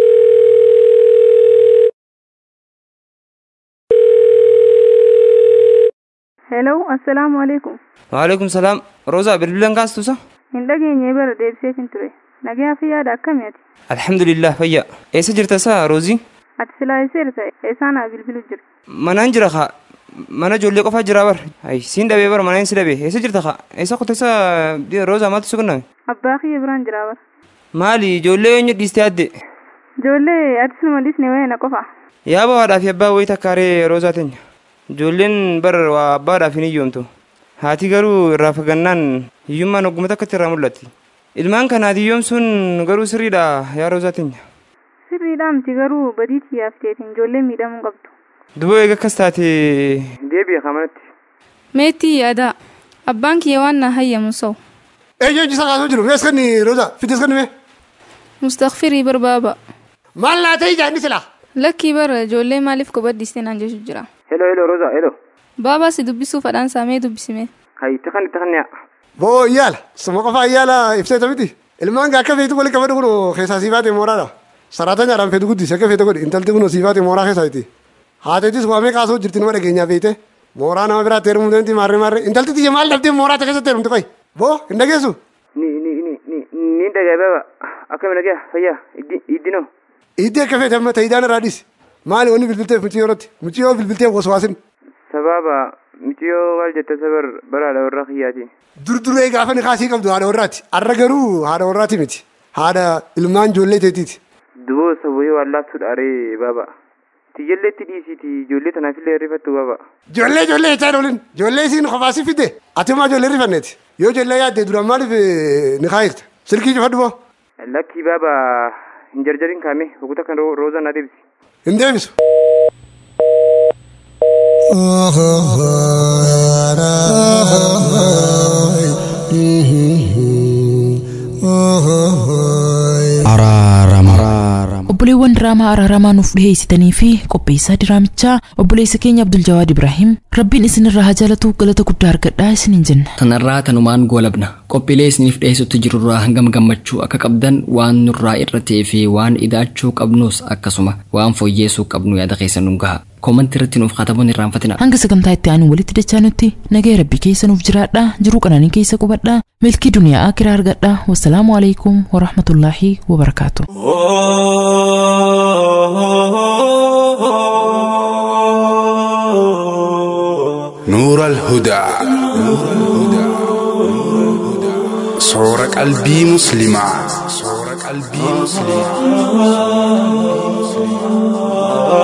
Speaker 16: Hello, assalaamu alaikum.
Speaker 19: waalaikum salaam roozaa bilbilan kaastusa
Speaker 16: Hin dhageenye bara deebiseef hin ture. Nagayaa fi yaada akkamii ati?
Speaker 19: alhamdulillah fayya eessa jirta isaa roozii
Speaker 16: Ati silaa eesseera ta'e eessaanaa bilbilu jira.
Speaker 19: manaan jira kaa mana ijoollee qofaa jira bar ay siin dhabee bara manaan si dhabee eessa jirta kaa eessa kutesa roozaa maaltu si qunname
Speaker 16: Abbaa kiyya biraan jira bara.
Speaker 19: maali ijoollee eenyu dhiistee adde
Speaker 16: Ijoollee ati sinuma dhiisne wayina qofa.
Speaker 19: yaaba haadhaa fi abbaa wayii takkaaree roozaa teenya ijoolleen bar waa abbaadhaaf hin hiyyoomtu haati garuu irraa fagannaan hiyyummaan ogguma takkatti irraa mul'atti ilmaan kanaati hiyyoomsuun garuu sirriidha yaa roozaa teenya
Speaker 16: Sirriidhaa miti garuu badii tiyyaaf teetiin ijoollee miidhamuu qabdu.
Speaker 19: duboo eega akkas taate deebi'a kamanatti
Speaker 16: Meetii yaadaa. Abbaan kiyya waan na hayyamu sa'u.
Speaker 17: Eenyu isa kaasuu jiru mees kan roza fides kan mee.
Speaker 16: Mustakfirii barbaaba.
Speaker 17: Maal naa ta'e jaanni sila.
Speaker 16: Lakkii bara ijoollee maaliif kophaddiste naan jechu jira.
Speaker 19: Hello hello roza hello.
Speaker 16: Baabaa si dubbisuu fadhaan saamee dubbisime.
Speaker 19: Hayi takan takan yaa.
Speaker 17: Boo iyyaala suma qofaa iyyaala ibseeta miti. Ilmaan gaa akka feetu wali qabadhu kun keessaa sii baate mooraadha. Saraata nyaadhaan feetu guddisi akka feete godhi intalti kun sii baate mooraa keessaa iti. Haateetis waamee kaasuu jirti nama dhageenyaa feete. Mooraa nama biraatti heerumuu dandeetti maarree maarree intalti tiyya maal dhabdee mooraa ta keessatti heerumti qoy. Boo hin dhageessu.
Speaker 19: Ni ni ni ni ni dhagaa baba akkami dhagaa fayyaa iddi iddinoo.
Speaker 17: Iddi akka feete amma ta'idaan irraa dhisi. Maali wanni bilbilteef muciyyoo irratti muciyyoo bilbilteef waswaasin.
Speaker 19: Sababa muciyyoo maal jetta sabar baraadha warra kiyyaati.
Speaker 17: Durduree gaafa ni kaasii qabdu haadha warraati. Har'a garuu haadha warraati miti. Haadha ilmaan ijoollee teetiiti.
Speaker 19: Duboo saboyee wallaattuudha aree baba. Tiyyalleetti dhiisiiti ijoollee tanaafillee rifattu baba.
Speaker 17: Ijoollee ijoollee jechaa oolin. Ijoollee isiin qofaasi fidde. Ati maa ijoollee rifanneeti. Yoo ijoollee yaadde duraan maaliif ni kaayirta. Silkii cufadhu boo.
Speaker 19: Lakkii baba hin jarjarin kaame oguta kan roozaa na deebisi.
Speaker 17: Hin deebisu.
Speaker 3: obboleewwan diraamaa araaramaa nuuf dhiheessitanii fi qopheessaa diraamichaa obboleessa keenya abdul jawaad ibraahim rabbiin isinirraa haa jaalatu galata guddaa argadhaa isiniin jenna
Speaker 2: tanarraa tanumaan goolabna qophiilee isiniif dhiyeessutti jirurraa hangam gammachuu akka qabdan waan nurraa irra ta'ee fi waan idaachuu qabnus akkasuma waan fooyyeessuu qabnu yaada keessa nu gaha koomantii irratti nuuf katabuun irraanfatina
Speaker 3: hanga sagantaa itti aanu walitti dachaanutti nagaya rabbii keessa nuuf jiraadha jiruu qananii keessa qubadha milkii duniyaa akiraa argadha wassalaamu alaikum warahmatullaahi wabarakaatu
Speaker 21: نور الهدى صور قلبي مسلمة صور قلبي مسلمة